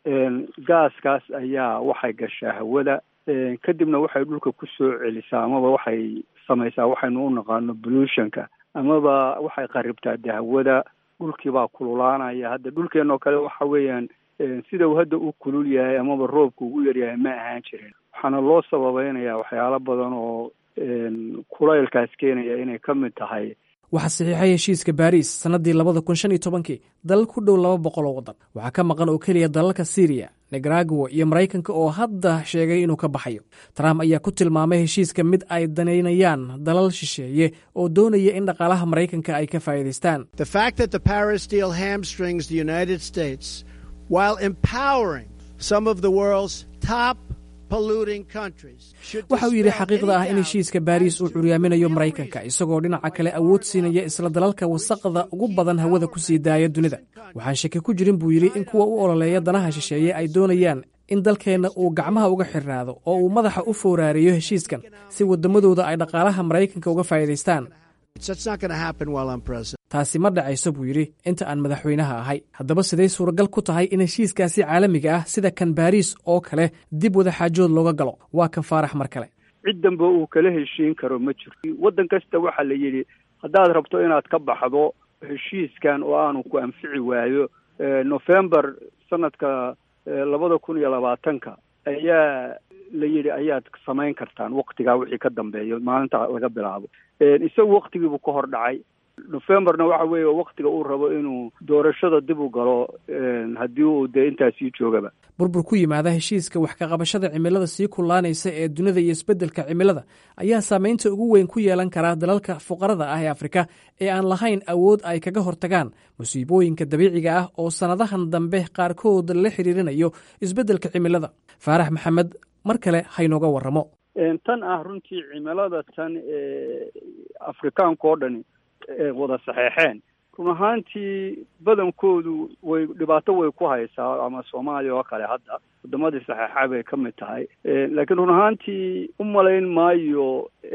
S13: gaaskaas ayaa waxay gashaa hawada kadibna waxay dhulka ku soo celisaa amaba waxay samaysaa waxaynu u naqaano pollutionka amaba waxay qaribtaa dahwada dhulkiibaa kululaanaya hadda dhulkeenoo kale waxa weeyaan sida uu hadda u kulul yahay amaba roobka ugu yaryahay ma ahaan jirin waxaana loo sababeynaya waxyaalo badan oo kulaylkaas keenaya inay ka mid tahay
S11: waxaa saxiixay heshiiska baariis sannaddii labada kun shan iyo tobankii dalal ku dhow laba boqol oo waddan waxaa ka maqan oo keliya dalalka syriya nicaragua iyo maraykanka oo hadda sheegay inuu ka baxayo trump ayaa ku tilmaamay heshiiska mid ay danaynayaan dalal shisheeye oo doonaya in dhaqaalaha maraykanka ay ka faa'iidaystaan
S14: The fact that the Paris deal hamstrings the United States while empowering some of the world's top polluting countries should
S11: waxa uu yidhi
S14: dispel
S11: xaqiiqda ah
S14: any
S11: in
S14: doubt
S11: heshiiska baariis uu curyaaminayo maraykanka isagoo dhinaca kale awood siinaya isla dalalka wasaqda ugu badan hawada ku sii daaya dunida waxaan shaki ku jirin buu yidhi in kuwa u ololeeya danaha shisheeye ay doonayaan in dalkeenna uu gacmaha uga xirnaado oo uu madaxa u fooraariyo heshiiskan si waddamadooda ay dhaqaalaha maraykanka uga faa'iidaystaan
S14: That's not going to happen while I'm president.
S11: taasi ma dhacayso buu yidhi inta aan madaxweynaha ahay haddaba siday suuragal ku tahay in heshiiskaasi caalamiga ah sida kan baariis oo kale dib wada xaajood looga galo waa kan faarax mar kale
S13: cid danba uu kala heshiin karo ma jirto waddan kasta waxaa la yidhi haddaad rabto inaad ka baxdo heshiiskan oo aanu ku anfici waayo november sanadka labada kun iyo labaatanka ayaa la yidhi ayaad samayn kartaan waktigaa wixii ka dambeeyo maalinta laga bilaabo isagu waktigiibuu ka hor dhacay novemberna waxa weeye waktiga uu rabo inuu doorashada dib u galo haddii uu dee intaasii joogaba
S11: burbur ku yimaada heshiiska wax ka qabashada cimilada sii kullaanaysa ee dunida iyo isbeddelka cimilada ayaa saamaynta ugu weyn ku yeelan karaa dalalka fuqarada ah ee afrika ee aan lahayn awood ay kaga hortagaan musiibooyinka dabiiciga ah oo sannadahan dambe qaarkood la xiriirinayo isbeddelka cimilada faarax maxamed mar kale haynooga warramo
S13: tan ah runtii cimilada tan ee afrikaanka oo dhani wada saxeexeen run ahaantii badankoodu way dhibaato way ku haysaa ama soomaaliya oo kale hadda wadamadii saxeexa bay ka mid tahay laakiin run ahaantii u malayn maayo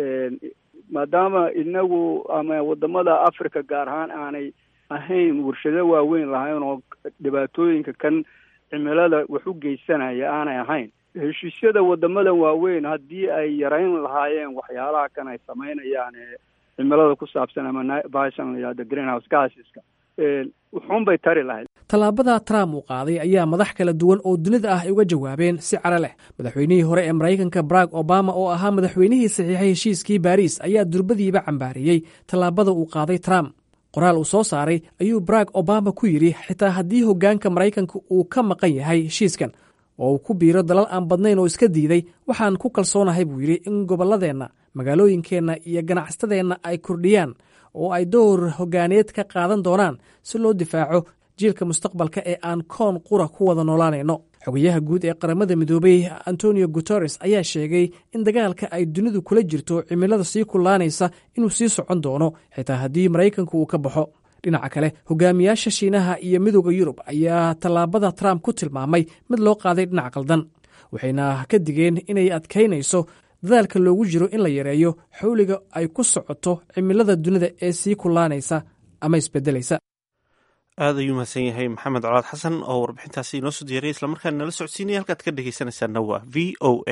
S13: maadaama inagu ama wadamada africa gaar ahaan aanay ahayn warshado waaweyn lahayn oo dhibaatooyinka kan cimilada wax u geysanaya aanay ahayn heshiisyada wadamadan waaweyn haddii ay yarayn lahaayeen waxyaalaha kan ay samaynayaan ee cimilada ku saabsan ama baashan la yihahdo greenhouse gaseska wuxuun bay tari lahayd
S11: tallaabada trump uu qaaday ayaa madax kala duwan oo dunida ah ay uga jawaabeen si caro leh madaxweynihii hore ee maraykanka barack obama oo ahaa madaxweynihii saxiixay heshiiskii baariis ayaa durbadiiba cambaariyey tallaabada uu qaaday trump qoraal uu soo saaray ayuu barack obama ku yidhi xitaa haddii hoggaanka maraykanka uu ka maqan yahay heshiiskan oo uu ku biiro dalal aan badnayn oo iska diiday waxaan ku kalsoonahay buu yidhi in gobolladeenna magaalooyinkeenna iyo ganacsatadeenna ay kordhiyaan oo ay door hoggaaneed ka qaadan doonaan si loo difaaco jiilka mustaqbalka ee aan koon qura ku wada noolaanayno xogayaha guud ee qaramada midoobay antonio guteres ayaa sheegay in dagaalka ay dunidu kula jirto cimilada sii kullaanaysa inuu sii socon doono xitaa haddii maraykanku uu ka baxo dhinaca kale hogaamiyaasha shiinaha iyo midooda yurub ayaa tallaabada trump ku tilmaamay mid loo qaaday dhinac qaldan waxayna ka digeen inay adkaynayso dadaalka loogu jiro in la yareeyo xawliga ay ku socoto cimilada dunida ee sii kullaanaysa ama isbedelaysa
S2: aad ayuu mahadsan yahay maxamed colaad xasan oo warbixintaasi inoo soo diyaray islamarkaana nala socodsiinaya halkaad ka dhegeysanaysaana waa v o a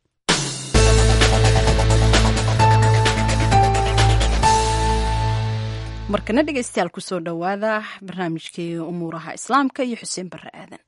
S1: markana dhegeystayaal kusoo dhowaada barnaamijkii umuuraha islaamka iyo xuseen barre aadan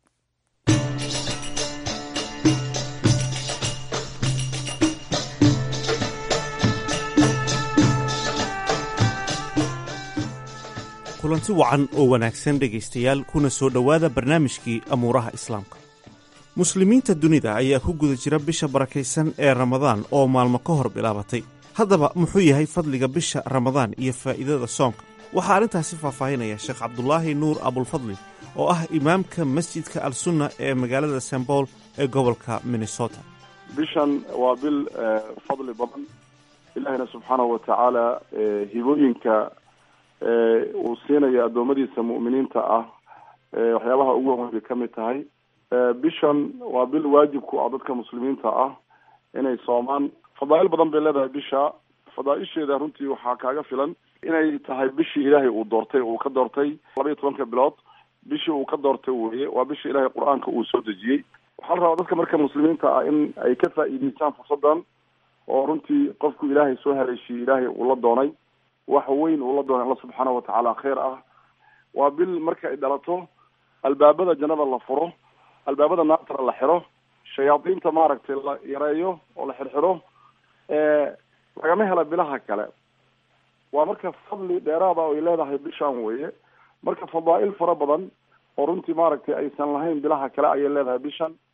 S2: kulanti wacan oo wanaagsan dhegaystayaal kuna soo dhowaada barnaamijkii amuuraha islaamka muslimiinta dunida ayaa ku guda jira bisha barakaysan ee ramadaan oo maalmo ka hor bilaabatay haddaba muxuu yahay fadliga bisha ramadaan iyo faa'iidada soonka waxaa arrintaasi faahfaahinaya sheekh cabdulaahi nuur abulfadli oo ah imaamka masjidka al sunna ee magaalada sembool ee gobolka minnesota
S15: bishan waa bil fadli badan ilaahina subxaanahu wa tacaala hibooyinka uu siinayo addoommadiisa mu'miniinta ah waxyaabaha ugu waweyn bay ka mid tahay bishan waa bil waajibku ah dadka muslimiinta ah inay soomaan fadaa'il badan bay leedahay bisha fadaaisheeda runtii waxaa kaaga filan inay tahay bishii ilaahay uu doortay uu ka doortay laba iyo tobanka bilood bishii uu ka doortay weye waa bishii ilaahay qur-aanka uu soo dejiyey waxaa la rabaa dadka marka muslimiinta ah in ay ka faa'iideystaan fursadan oo runtii qofku ilaahay soo haleeshiyey ilaahay uu la doonay wax weyn uu la doonay alla subxaana watacaala kheyr ah waa bil marka ay dhalato albaabada jannada la furo albaabada naartana la xiro shayaadiinta maaragtay la yareeyo oo la xirxiro lagama hela bilaha kale waa marka fadli dheeraada oo ay leedahay bishaan weye marka fadaa'il fara badan oo runtii maaragtay aysan lahayn bilaha kale ayay leedahay bishan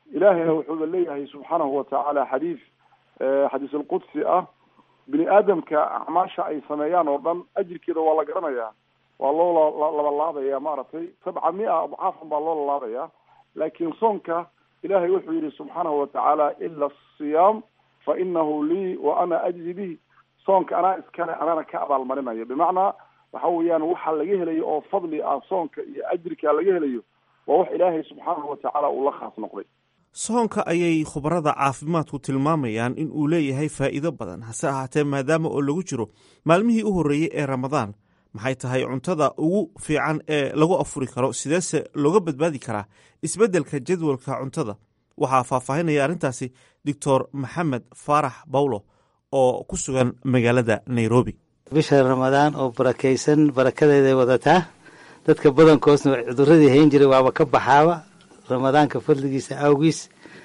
S15: ilaahayna wuxuuba leeyahay subxaanahu watacaala xadiis xadiis alqudsi ah bini aadamka acmaasha ay sameeyaan oo dhan ajirkeeda waa la garanayaa waa loo labalaabaya maaragtay sabca mia adcaafan baa loo lalaabaya laakiin soonka ilahay wuxuu yihi subxaanahu watacaala ila asiyaam fa inahu lii wa ana ajzi bihi soonka anaa iskale anana ka abaalmarinayo bimacnaa waxa weeyaan waxa laga helayo oo fadli ah soonka iyo ajirka laga helayo waa wax ilaahay subxaanahu watacaala uu la khaas noqday
S2: soonka ayay khubarada caafimaadku tilmaamayaan in uu leeyahay faa'iido badan hase ahaatee maadaama oo lagu jiro maalmihii u horreeyey ee ramadaan maxay tahay cuntada ugu fiican ee lagu afuri karo sideese looga badbaadi karaa isbeddelka jadwalka cuntada waxaa faahfaahinaya arrintaasi doctor maxamed faarax bawlo oo ku sugan magaalada nairobi
S4: bisha ramadaan oo barakaysan barakadeeday wadataa dadka badankoosna cuduradii hayn jiray waaba ka baxaaba ramadaanka fadligiisa awgiis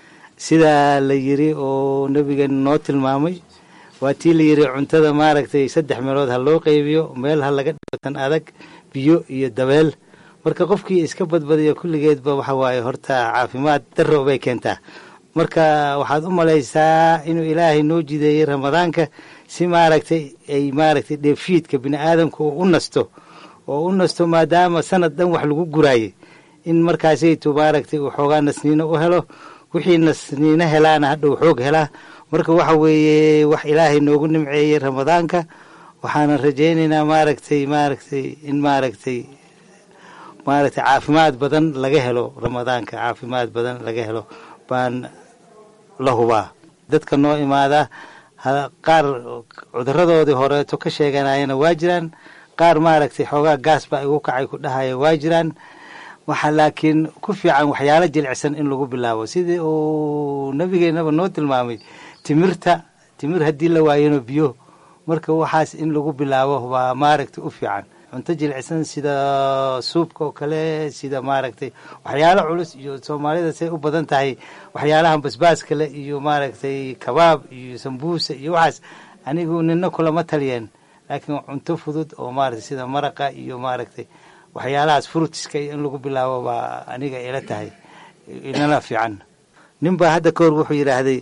S4: sidaa la yiri oo nebigeena noo tilmaamay waa tii la yiri cuntada maaragtay saddex meelood ha loo qaybiyo meel ha laga dhigo tan adag biyo iyo dabeel marka qofkii iska badbadiyo kulligeedba waxa waaye horta caafimaad darro bay keentaa marka waxaad u malaysaa inuu ilaahay noo jideeyey ramadaanka si maaragtay ay maaragtay dheefiidka bini aadamka uu u nasto oo u nasto maadaama sanad dhan wax lagu guraayay in markaasaytu maaragtay uu xoogaa nasniino u helo wixii nasniino helaana hadhau xoog helaa marka waxa weeye wax ilaahay noogu nimceeyey ramadaanka waxaanan rajaynaynaa maaragtay maaragtay in maaragtay maaragtay caafimaad badan laga helo ramadaanka caafimaad badan laga helo baan la hubaa dadka noo imaada qaar cuduradoodii horeeto ka sheeganayana waa jiraan qaar maaragtay xoogaa gaas baa igu kacay ku dhahaya waa jiraan waxaa laakiin ku fiican waxyaalo jilicsan in lagu bilaabo sidii uu nabigeenaba noo tilmaamay timirta timir haddii la waayano biyo marka waxaas in lagu bilaabo waa maaragtay u fiican cunto jilicsan sida suubka oo kale sida maaragtay waxyaalo culus iyo soomaalida say u badan tahay waxyaalahan basbaaska le iyo maaragtay kabaab iyo sambuusa iyo waxaas anigu nina kulama taliyeen laakiin cunto fudud oo maaragtay sida maraqa iyo maaragtay waxyaalahaas frutiska iyo in lagu bilaabo baa aniga ila tahay inala fiican nin baa hadda kahor wuxuu yidhaahday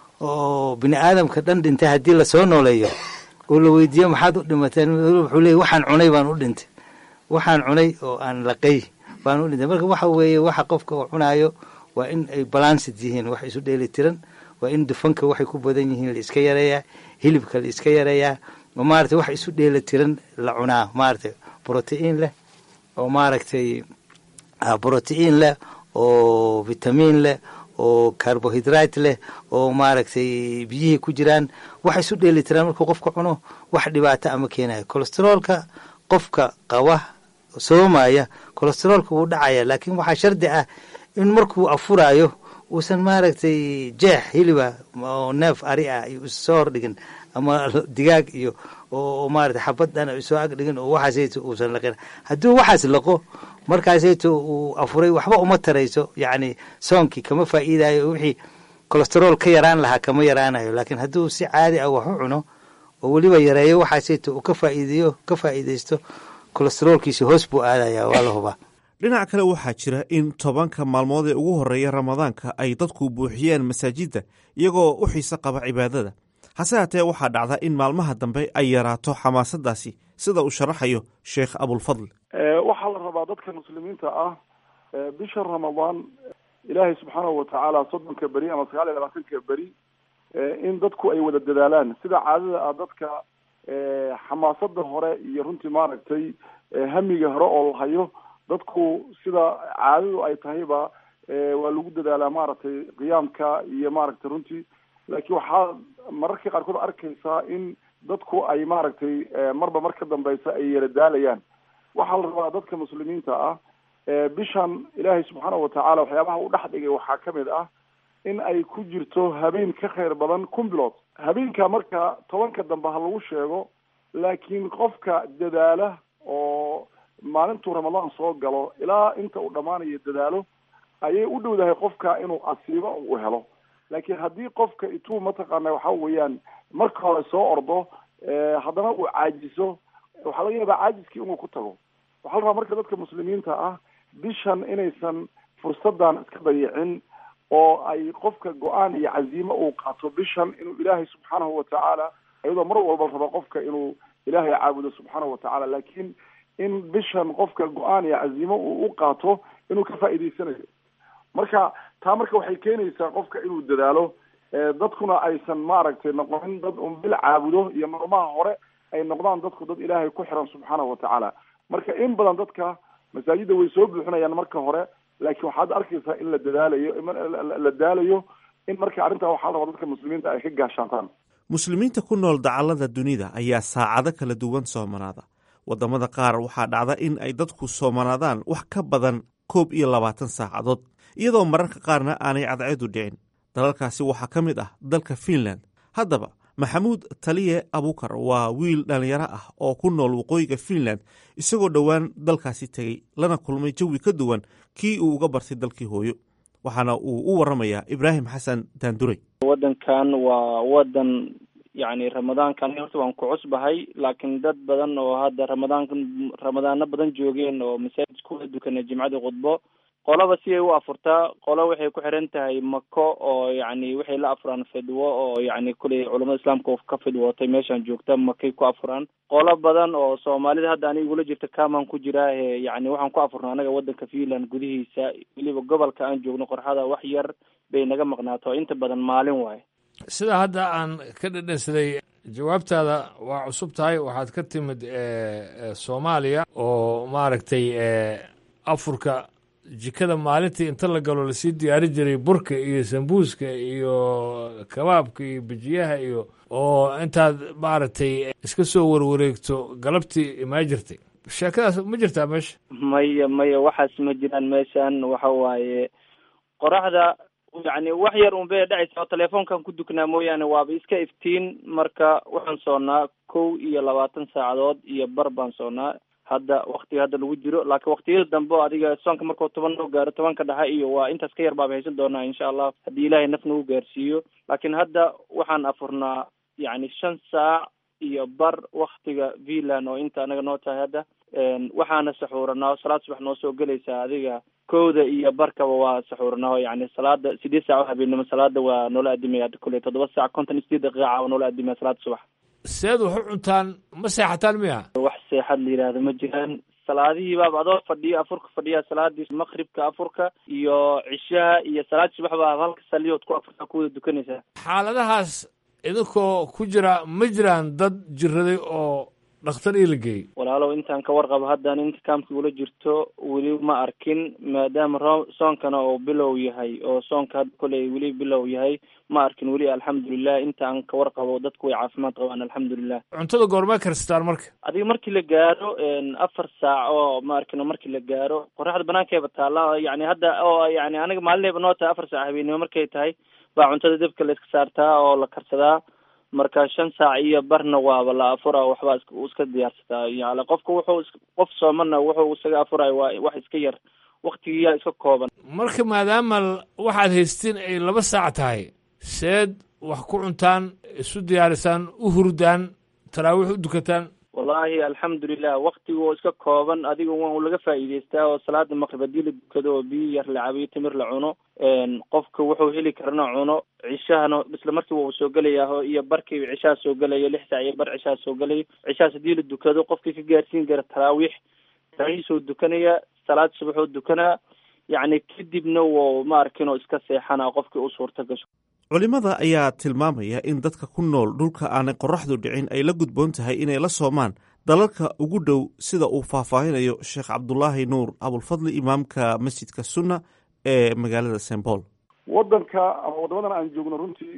S4: oo bini aadamka dhan dhintay haddii lasoo nooleeyo oo la weydiiyo maxaad u dhimateen wuxuu leeyay waxaan cunay baan u dhintay waxaan cunay oo aan laqay baan u dhintay marka waxa weeye waxa qofka uu cunaayo waa in ay balansid yihiin wax isu dheeli tiran waa in dufanka waxay ku badan yihiin la iska yareeyaa hilibka la iska yareeyaa oo maaragtay wax isu dheeli tiran la cunaa maaragtay brotiin leh oo maaragtay brotiin leh oo vitamiin leh oo carbohydrate leh oo maaragtay biyihii ku jiraan wax isu dheeli tiraan markuu qofka cuno wax dhibaato ama keenayo colesteroolka qofka qaba soomaya colesteroolka wuu dhacaya laakiin waxaa shardi ah in markuu afuraayo uusan maaragtay jeex hiliba oo neef ari ah iyo issoo hordhigin ama digaag iyo oo maarata xabad dhan soo ag dhigin oo waxaasayto uusan laqin hadduu waxaas laqo markaasayto uu afuray waxba uma tarayso yacni soonkii kama faa'iidayo wixii colesterool ka yaraan lahaa kama yaraanayo laakiin hadduu si caadi ah wax u cuno oo weliba yareeyo waxaasayto uu ka faa'iideeyo ka faa'iidaysto colesteroolkiisi hoos buu aadaya waa la hubaa
S2: dhinac kale waxaa jira in tobanka maalmood ee ugu horreeya ramadaanka ay dadku buuxiyeen masaajidda iyagoo u xiise qaba cibaadada hase haatee waxaa dhacda in maalmaha dambe ay yaraato xamaasadaasi sida uu sharaxayo sheekh abulfadl
S15: waxaa la rabaa dadka muslimiinta ah bisha ramadaan ilaahay subxaanahu watacaala soddonka beri ama sagaal iyo labaatanka beri in dadku ay wada dadaalaan sida caadada ah dadka xamaasada hore iyo runtii maaragtay hamiga hore oo la hayo dadku sida caadadu ay tahayba waa lagu dadaalaa maaragtay qiyaamka iyo maaragtay runtii laakiin waxaa mararka qaarkood arkaysaa in dadku ay maaragtay marba mar ka dambeysa ay yara daalayaan waxaa la rabaa dadka muslimiinta ah bishan ilaahay subxaana watacaala waxyaabaha u dhex dhigay waxaa kamid ah in ay ku jirto habeen ka khayr badan kun bilood habeenka marka tobanka dambe ha lagu sheego laakiin qofka dadaala oo maalintuu ramadaan soo galo ilaa inta uu dhammaanayo dadaalo ayay u dhowdahay qofka inuu asiibo uu helo laakiin haddii qofka ituu mataqaana waxa weeyaan marka hore soo ordo haddana uu caajiso waxaa laga yaabaa caajiskii inuu ku tago waxaa la rabaa marka dadka muslimiinta ah bishan inaysan fursadan iska dayicin oo ay qofka go-aan iyo caziimo uu qaato bishan inuu ilaahay subxaanahu watacaala iyadoo mar walba rabo qofka inuu ilaahay caabudo subxaanahu watacaala laakiin in bishan qofka go-aan iyo caziimo uu u qaato inuu ka faa'iidaysanayo marka taa marka waxay keenaysaa qofka inuu dadaalo dadkuna aysan maaragtay noqonin dad un bil caabudo iyo maalmaha hore ay noqdaan dadku dad ilaahay ku xiran subxaanahu watacaala marka in badan dadka masaajidda way soo buuxinayaan marka hore laakiin waxaad arkaysaa in la dadaalayo la daalayo in marka arrintaa waxaa la rabaa dadka muslimiinta ay ka gaashaantaan
S2: muslimiinta ku nool dacallada dunida ayaa saacado kala duwan soomanaada waddamada qaar waxaa dhacda in ay dadku soomanaadaan wax ka badan koob iyo labaatan saacadood iyadoo mararka qaarna aanay cadceedu dhicin dalalkaasi waxaa ka mid ah dalka fiinland haddaba maxamuud taliye abukar waa wiil dhallinyaro ah oo ku nool waqooyiga fiinland isagoo dhowaan dalkaasi tegey lana kulmay jawi ka duwan kii uu uga bartay dalkii hooyo waxaana uu u waramayaa ibraahim xasan daanduray
S16: waddankan waa waddan yacni ramadaankan horta waan ku cusbahay laakiin dad badan oo hadda ramadaanka ramadaano badan joogeen oo masaajid kula dukanay jimcadii khudbo qolaba si ay u afurtaa qolo waxay ku xiran tahay mako oo yacni waxay la afuraan fidwo oo yacni kuley culamada islaamka ka fidwootay meeshaan joogta makay ku afuraan qolo badan oo soomaalida hadda aniga igula jirta kamaan ku jiraahe yacni waxaan ku afurnaa anaga waddanka finland gudihiisa weliba gobolka aan joogno qorxada wax yar bay naga maqnaato inta badan maalin waaye
S17: sida hadda aan ka dhedhansaday jawaabtaada waa cusub tahay waxaad ka timid soomaaliya oo maaragtay afurka jikada maalintii inta la galo lasii diyaari jiray burka iyo sambuuska iyo kabaabka iyo bijiyaha iyo oo intaad maaragtay iska soo warwareegto galabtii imaa jirtay sheekadaas ma jirtaa meesha
S16: maya maya waxaas ma jiraan meeshan waxa waaye qoraxda yacni wax yar un bay dhacaysa oo telefoonkan ku duknaa mooyaane waaba iska iftiin marka waxaan soonnaa kow iyo labaatan saacadood iyo bar baan soonnaa hadda waktiga hadda lagu jiro laakiin waktiyada dambe oo adiga soonka markuu toban noo gaaro tobanka dhexe iyo waa intaas ka yar baaba haysan doonaa insha allah haddii ilaahay naf nagu gaarsiiyo laakiin hadda waxaan afurnaa yacni shan saac iyo bar waktiga finland oo inta anaga noo tahay hadda waxaana saxuuranaa salaad subax noo soo gelaysaa adiga kowda iyo barkaba waa saxuuranaa yacni salaada sideed saac oo habeenimo salaada waa noola adimaya kule toddoba saac konton iyo sideed daqiiqa waa noola adimaya salaada subax
S17: seed wax u cuntaan ma seexataan miya
S16: wax seexad la yidhaahdo ma jiraan salaadihii baaba adoo fadhiyo afurka fadhiya salaadii maqribka afurka iyo cishaha iyo salaad subax baa halka saliyood ku afurka ku wada dukanaysaa
S17: xaaladahaas idinkoo ku jira ma jiraan dad jiraday oo dhakhtar ii la geeyey
S16: walaalow intaan ka warqabo haddaan inta kaamkii ula jirto weli ma arkin maadaama ro soonkana oo bilow yahay oo soonka hadda koley weli bilow yahay ma arkin weli alxamdulilah intaan ka warqabo dadku way caafimaad qabaan alxamdulilah
S17: cuntada goormaa karstaan marka
S16: adiga markii la gaaro afar saac oo ma arkino markii la gaaro qoraxda banaankeeba taalla yacni hadda oo yacni aniga maalinayba noo tahay afar saac habeenimo markay tahay baa cuntada dabka la iska saartaa oo la karsadaa marka shan saac iyo barna waaba la afura waxbaa uu iska diyaarsataa yani qofka wuxuu qof soomana wuxuu isaga afurayo waa wax iska yar waktigiyaa iska kooban
S17: marka maadaama waxaad haystiin ay laba saac tahay seed wax ku cuntaan isu diyaarisaan u hurdaan taraawiix u dukataan
S16: wallaahi alxamdulilah waktiga oo iska kooban adiga waa laga faa'iidaystaa oo salaada maqrib haddii la dukado oo biyo yar la cabiyo timir la cuno qofka wuxuu heli karana cuno cishahana isla markiiba uu soo gelayaa iyo barkiiba cishaha soo gelayo lix saac iyo bar cishaha soo gelayo cishahaas haddii la dukado qofkii ka gaarsiin kara taraawiix taraawiixsoo dukanaya salaad subaxoo dukanaa yacni kadibna wou ma arkin oo iska seexanaa qofkii u suurta gasho
S2: culimmada ayaa tilmaamaya in dadka ku nool dhulka aanay qoraxdu dhicin ay la gudboon tahay inay la soomaan dalalka ugu dhow sida uu faahfaahinayo sheekh cabdulaahi nuur abulfadli imaamka masjidka sunna ee magaalada st paul
S15: waddanka ama waddamadan aan joogno runtii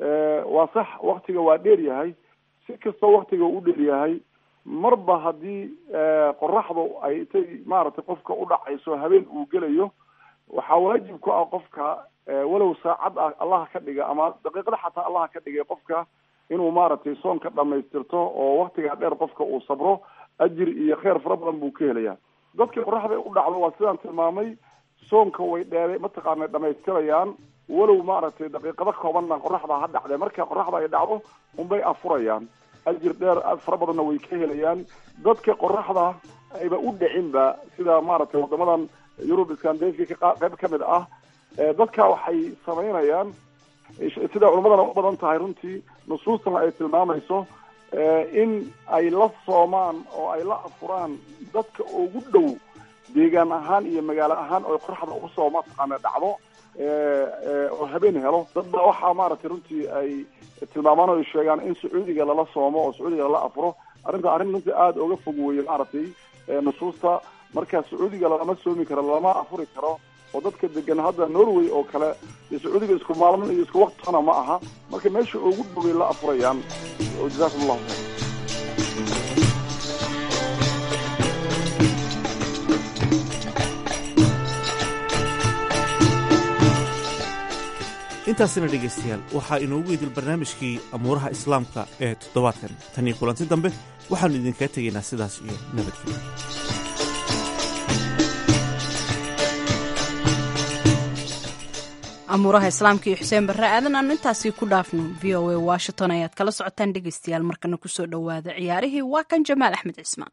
S15: waa sax waktiga waa dheer yahay si kastoo waktiga u dheer yahay marba haddii qoraxdu ay intay maaragtay qofka u dhacayso habeen uu gelayo waxaa waajib ku ah qofka walow saacad ah allaha ka dhiga ama daqiiqada xataa allaha ka dhigay qofka inuu maaragtay soonka dhamaystirto oo waktigaa dheer qofka uu sabro ajir iyo kheer fara badan buu ka helayaa dadkii qoraxda u dhacdo waa sidaan tilmaamay soonka way dheere mataqaana dhamaystirayaan walow maaragtay daqiiqado koobanna qoraxda ha dhacdee marka qoraxda ay dhacdo unbay afurayaan ajir dheer fara badanna way ka helayaan dadka qoraxda ayba u dhicinba sida maaragtay wadamadan yurub iskandinafka qayb ka mid ah dadka waxay samaynayaan sida culimadana u badan tahay runtii nusuustana ay tilmaamayso in ay la soomaan oo ay la afuraan dadka ugu dhow deegaan ahaan iyo magaalo ahaan oo qoraxda ugu soo mataqaana dhacdo oo habeen helo dad baa waxaa maaragtay runtii ay tilmaamaan oo ay sheegaan in sacuudiga lala soomo oo sacuudiga lala afuro arrinta arrin runtii aada uga fog weeye maaragtay nusuusta marka sacuudiga lama soomi karo lama afuri karo oo dadka degan hadda norway oo kale iyo sacuudiga isku maalmin iyo isku waktana ma aha marka meesha ugu dhoway la afurayaan oo jazaakum allahu khayr
S2: intaasina dhegaystayaal waxaa inoogu idil barnaamijkii amuuraha islaamka ee toddobaadkan tan iyo kulanti dambe waxaannu idinkaga tegaynaa sidaas iyo nabadgelyo
S1: amuuraha islaamka iyo xuseen barre aadan aanu intaasii ku dhaafno v o a washington ayaad kala socotaan dhegaystayaal markana kusoo dhowaada ciyaarihii waa kan jamaal axmed cismaan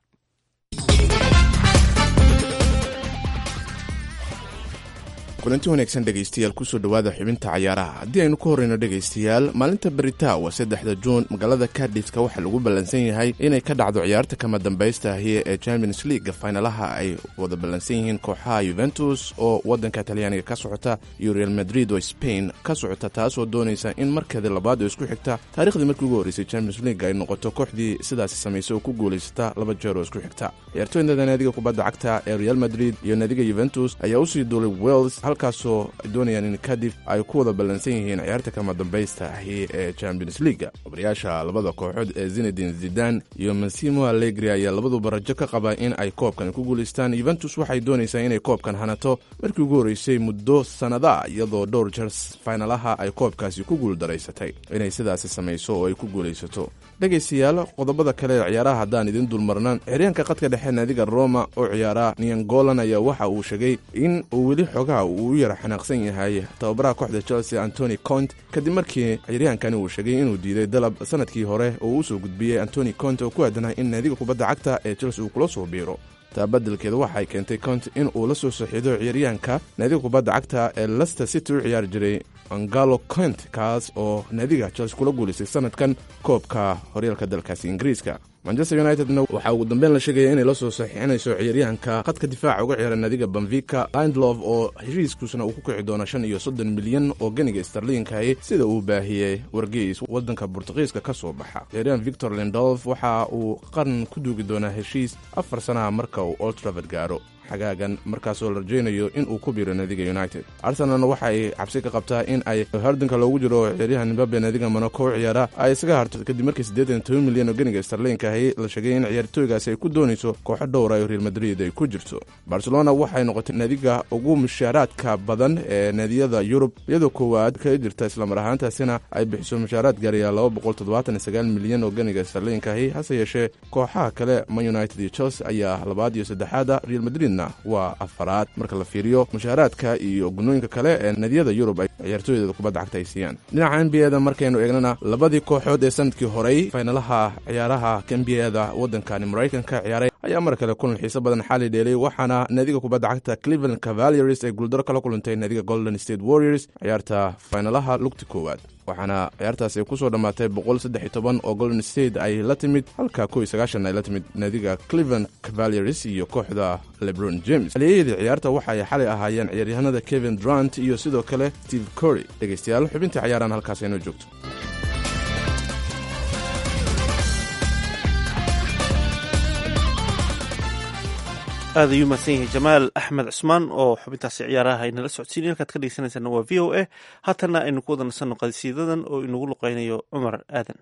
S18: kulanti wanaagsan dhegaystayaal kusoo dhowaada xubinta cayaaraha haddii aynu ku horreyno dhegaystayaal maalinta berita waa saddexda juun magaalada kadifka waxaa lagu ballansan yahay inay ka dhacdo ciyaarta kama dambaysta ahi ee champions league faynalaha ay wada ballansan yihiin kooxaha yuventus oo waddanka talyaaniga ka socota iyo real madrid oo spain ka socota taasoo doonaysa in markeeda labaad oo isku xigta taarikhdii markii ugu horreysay champions league ay noqoto kooxdii sidaasi samaysay oo ku guulaysata laba jeer oo isku xigta ciyaartooyda naadiga kubadda cagta ee real madrid iyo naadiga yuventus ayaa usii duulay wels halkaasoo ay doonayaan in kadif ay ku wada ballansan yihiin ciyaarta kama dambaysta ahi ee champions leaga obrayaasha labada kooxood ee zinedin zidan iyo masimo allegri ayaa labaduba rajo ka qaba in ay koobkan ku guulaystaan yuventus waxay doonaysaa inay koobkan hanato markii ugu horreysay muddo sannada iyadoo dhowr jers faynalaha ay koobkaasi ku guuldaraysatay inay sidaasi samayso oo ay ku guulaysato dhegaystayaal qodobada kale ee ciyaaraha haddaan idin dulmarnaan xiryaanka qadka dhexe naadiga roma oo ciyaara niangolan ayaa waxa uu sheegay in uu weli xogaha uu u yara xanaaqsan yahay tababaraha kooxda chelsea antony cont kadib markii ciryaankani uu sheegay inuu diiday dalab sanadkii hore oo uu usoo gudbiyey antony cont oo ku aadanah in naadiga kubadda cagta ee chelsea uu kula soo biiro taa beddelkeeda waxay keentay cont in uu la soo saxiido ciyaaryahanka naadiga kubadda cagta ee lester city u ciyaari jiray angalo cont kaas oo naadiga chelsea kula guulaystay sanadkan koobka horyaalka dalkaasi ingiriiska manchester unitedna waxaa ugu dambeyn la sheegaya inay la soo saxiixinayso ciyaaryahanka khadka difaaca uga ciyaara naadiga banvika lindlov oo heshiiskuusna uu ku kici doono shan iyo soddon milyan oo ganiga starliinkahi sida uu baahiyey wargeys waddanka burtuqiiska ka soo baxa ciyaaryahan victor lindolf waxa uu qaran ku duugi doonaa heshiis afar sanaha marka uu oltravad gaaro xagaagan markaasoo la rajaynayo in uu ku biiro naadiga united arsenalna waxa ay cabsi ka qabtaa in ay hardinka loogu jiro ciyaaryahan mbabe naadiga monaco u ciyaara ay isaga harto kadib markii siddeetan toban milyan oo ganiga starliinkahi la sheegay in ciyaartooygaasi ay ku doonayso kooxo dhowra oo real madrid ay ku jirto barcelona waxay noqotay naadiga ugu mushaaraadka badan ee naadiyada yurub iyadoo koowaad ka jirta islamar ahaantaasina ay bixiso mushaaraad gaaraya laba boqol toddobaatan iyo sagaal milyan oo ganiga starliinkahi hase yeeshee kooxaha kale man united iyo chelsea ayaa labaad iyo saddexaada real madrid waa afaraad marka la fiiriyo mushaaraadka iyo gunooyinka kale ee nadiyada yurub ay ciyaartooydeeda kubadda cagta ay siiyaan dhinaca n b a da markaynu eegnana labadii kooxood ee sanadkii horey faynalaha ciyaaraha n b a da waddankani maraykanka ciyaaray ayaa mar kale kulan xiiso badan xali dheelay waxaana naadiga kubadda cagta cleveland cavaliers ay guuldaro kala kulantay naadiga golden state warriors ciyaarta faynalaha lugti koowaad waxaana ciyaartaasi ay ku soo dhammaatay boqol saddex iyo toban oo golden state ay la timid halka kow iyo sagaashan ay la timid naadiga cleveland cavaliers iyo kooxda lebron james haliyayadii ciyaarta waxa ay xalay ahaayeen ciyaaryahanada kevin durant iyo sidoo kale steve cory dhegaystayaal xubintii cayaaraan halkaas aynoo joogto
S2: aad ayuu mahadsan yahay jamaal axmed cusmaan oo xubintaasi ciyaaraha aynala socodsiinay halkaad ka dhegeysanaysaana waa v o a haatanna aynu ku wada nasanno qadisiidadan oo inagu luqaynayo cumar aadan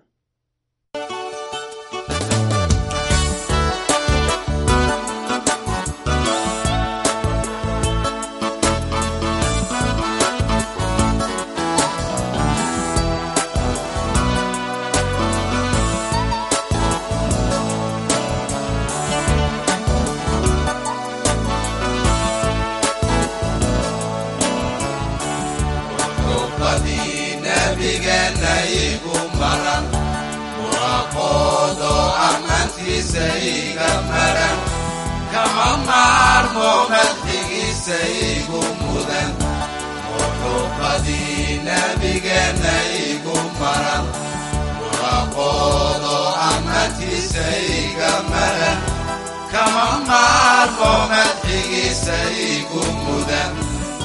S19: kama maarmo madxigiisa igu mudan muxubadii nabigeenna igu maran waaqoodo amatiisa iga maran kama maarmo madxigiisa igu mudan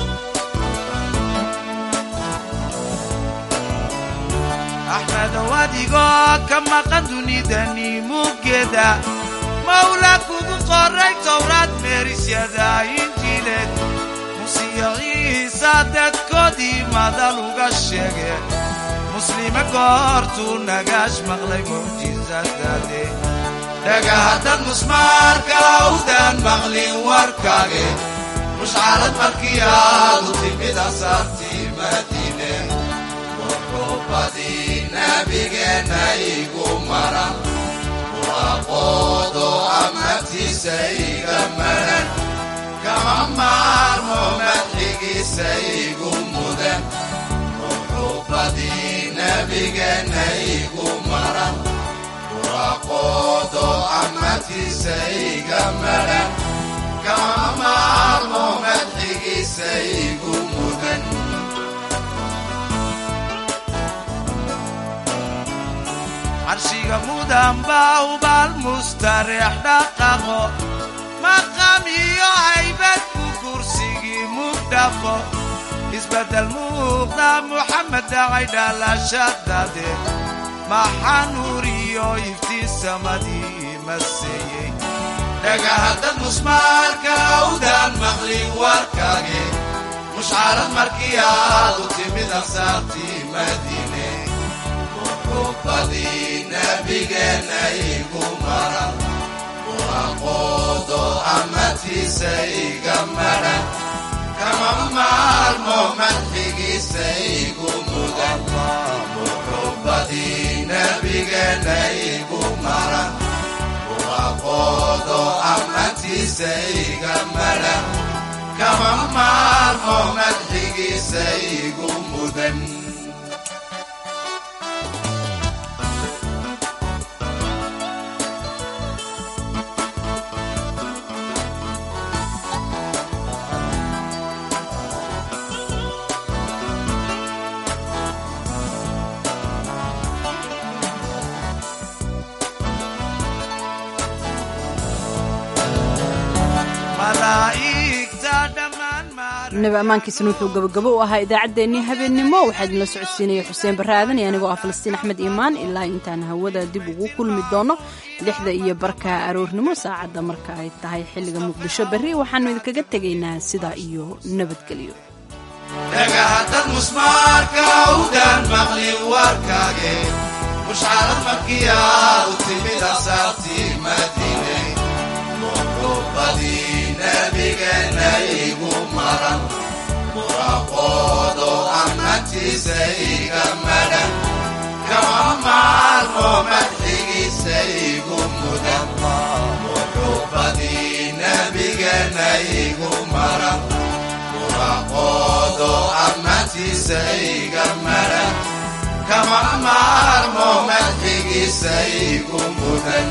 S20: axmedow adigoo ka maqan dunidani muggeeda mawla kugu qoray towraad meerisyada injiileed musiyo ciisa dadkoodii madal uga sheege muslime goortuu nagaash maqlay mucjisadaade
S19: dhagahadan musmaarka awdaan maqlin warkaage mushcarad markii aadu timid asaartii madiine muxubadii nabigeenna igu maran waaqoodo amatiisa iga maran kama maarmo madxigiisa igu mudan muxubadii nabigeenna igu maran waaqoodo amatiisa iga maran kama maarmo madxigiisa igu mudan
S20: carshiga mudan baa ubaal mustareex dhaqaqo maqam iyo haybad ku kursigii mugdhaqo isbeddel muuqda muxamed dhacay dhalashadade maxaa nuur iyo iftiin samadii maseeyey
S19: dhagahaddad musmaarka awdaan maqlin warkaage mushcarad markii aadu timid ansaartii madiine muxubadii nabigeenna igu maran waaqoodo amatiisa iga maran kama maarmo madxigiisa igu mudan muxubadii nabigeenna igu maran waaqoodo amatiisa iga maran kama maarmo madxigiisa igu mudan
S1: nabi ammaankiisana wuxuu gabagabo u ahaa idaacaddeenii habeennimo waxaa idinla socodsiinaya xuseen barre aadan iyo anigoo ah falastiin axmed iimaan ilaa intaan hawada dib ugu kulmi doono lixda iyo barka aroornimo saacadda marka ay tahay xilliga muqdisho berri waxaannu idinkaga tegaynaa sidaa iyo nabadgelyo
S19: dhagahaddad musmaarka awdaan maqlin warkaage mushcarad markii aadu timid asaartii madiine muxubadii nabigeenna igu maran waaqoodo amatiisa iga maran kama maarmo madxigiisa igu mudan muxubadii nabigeenna igu maran waaqoodo amatiisa iga maran kama maarmo madxigiisa igu mudan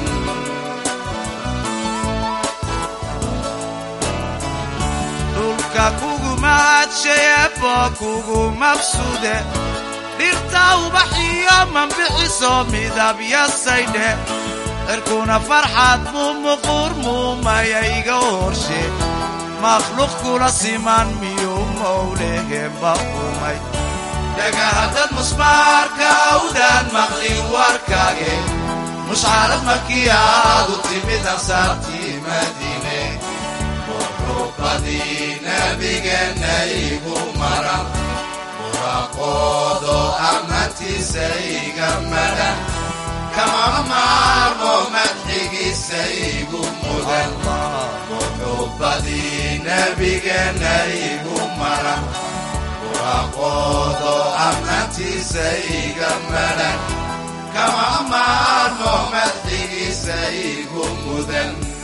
S20: dhulka kugu mahadshayeebo kugu mabsude dhirta ubaxiyo mambixiso midabyasaydhe cirkuna farxad muu muquur muumaya iga horshe makhluuq kula siman miyuu mowlehemba umay
S19: dhagahaddad musmaarka awdaan maqlin warkaage mushcarad markii aadu timid ansaartii madiine muxubadii nabigeenna igu maran waaqoodo amatiisa iga maran kama maarmo madxigiisa igu mudan muxubadii nabigeenna igu maran waaqoodo amatiisa iga maran kama maarmo madxigiisa igu mudan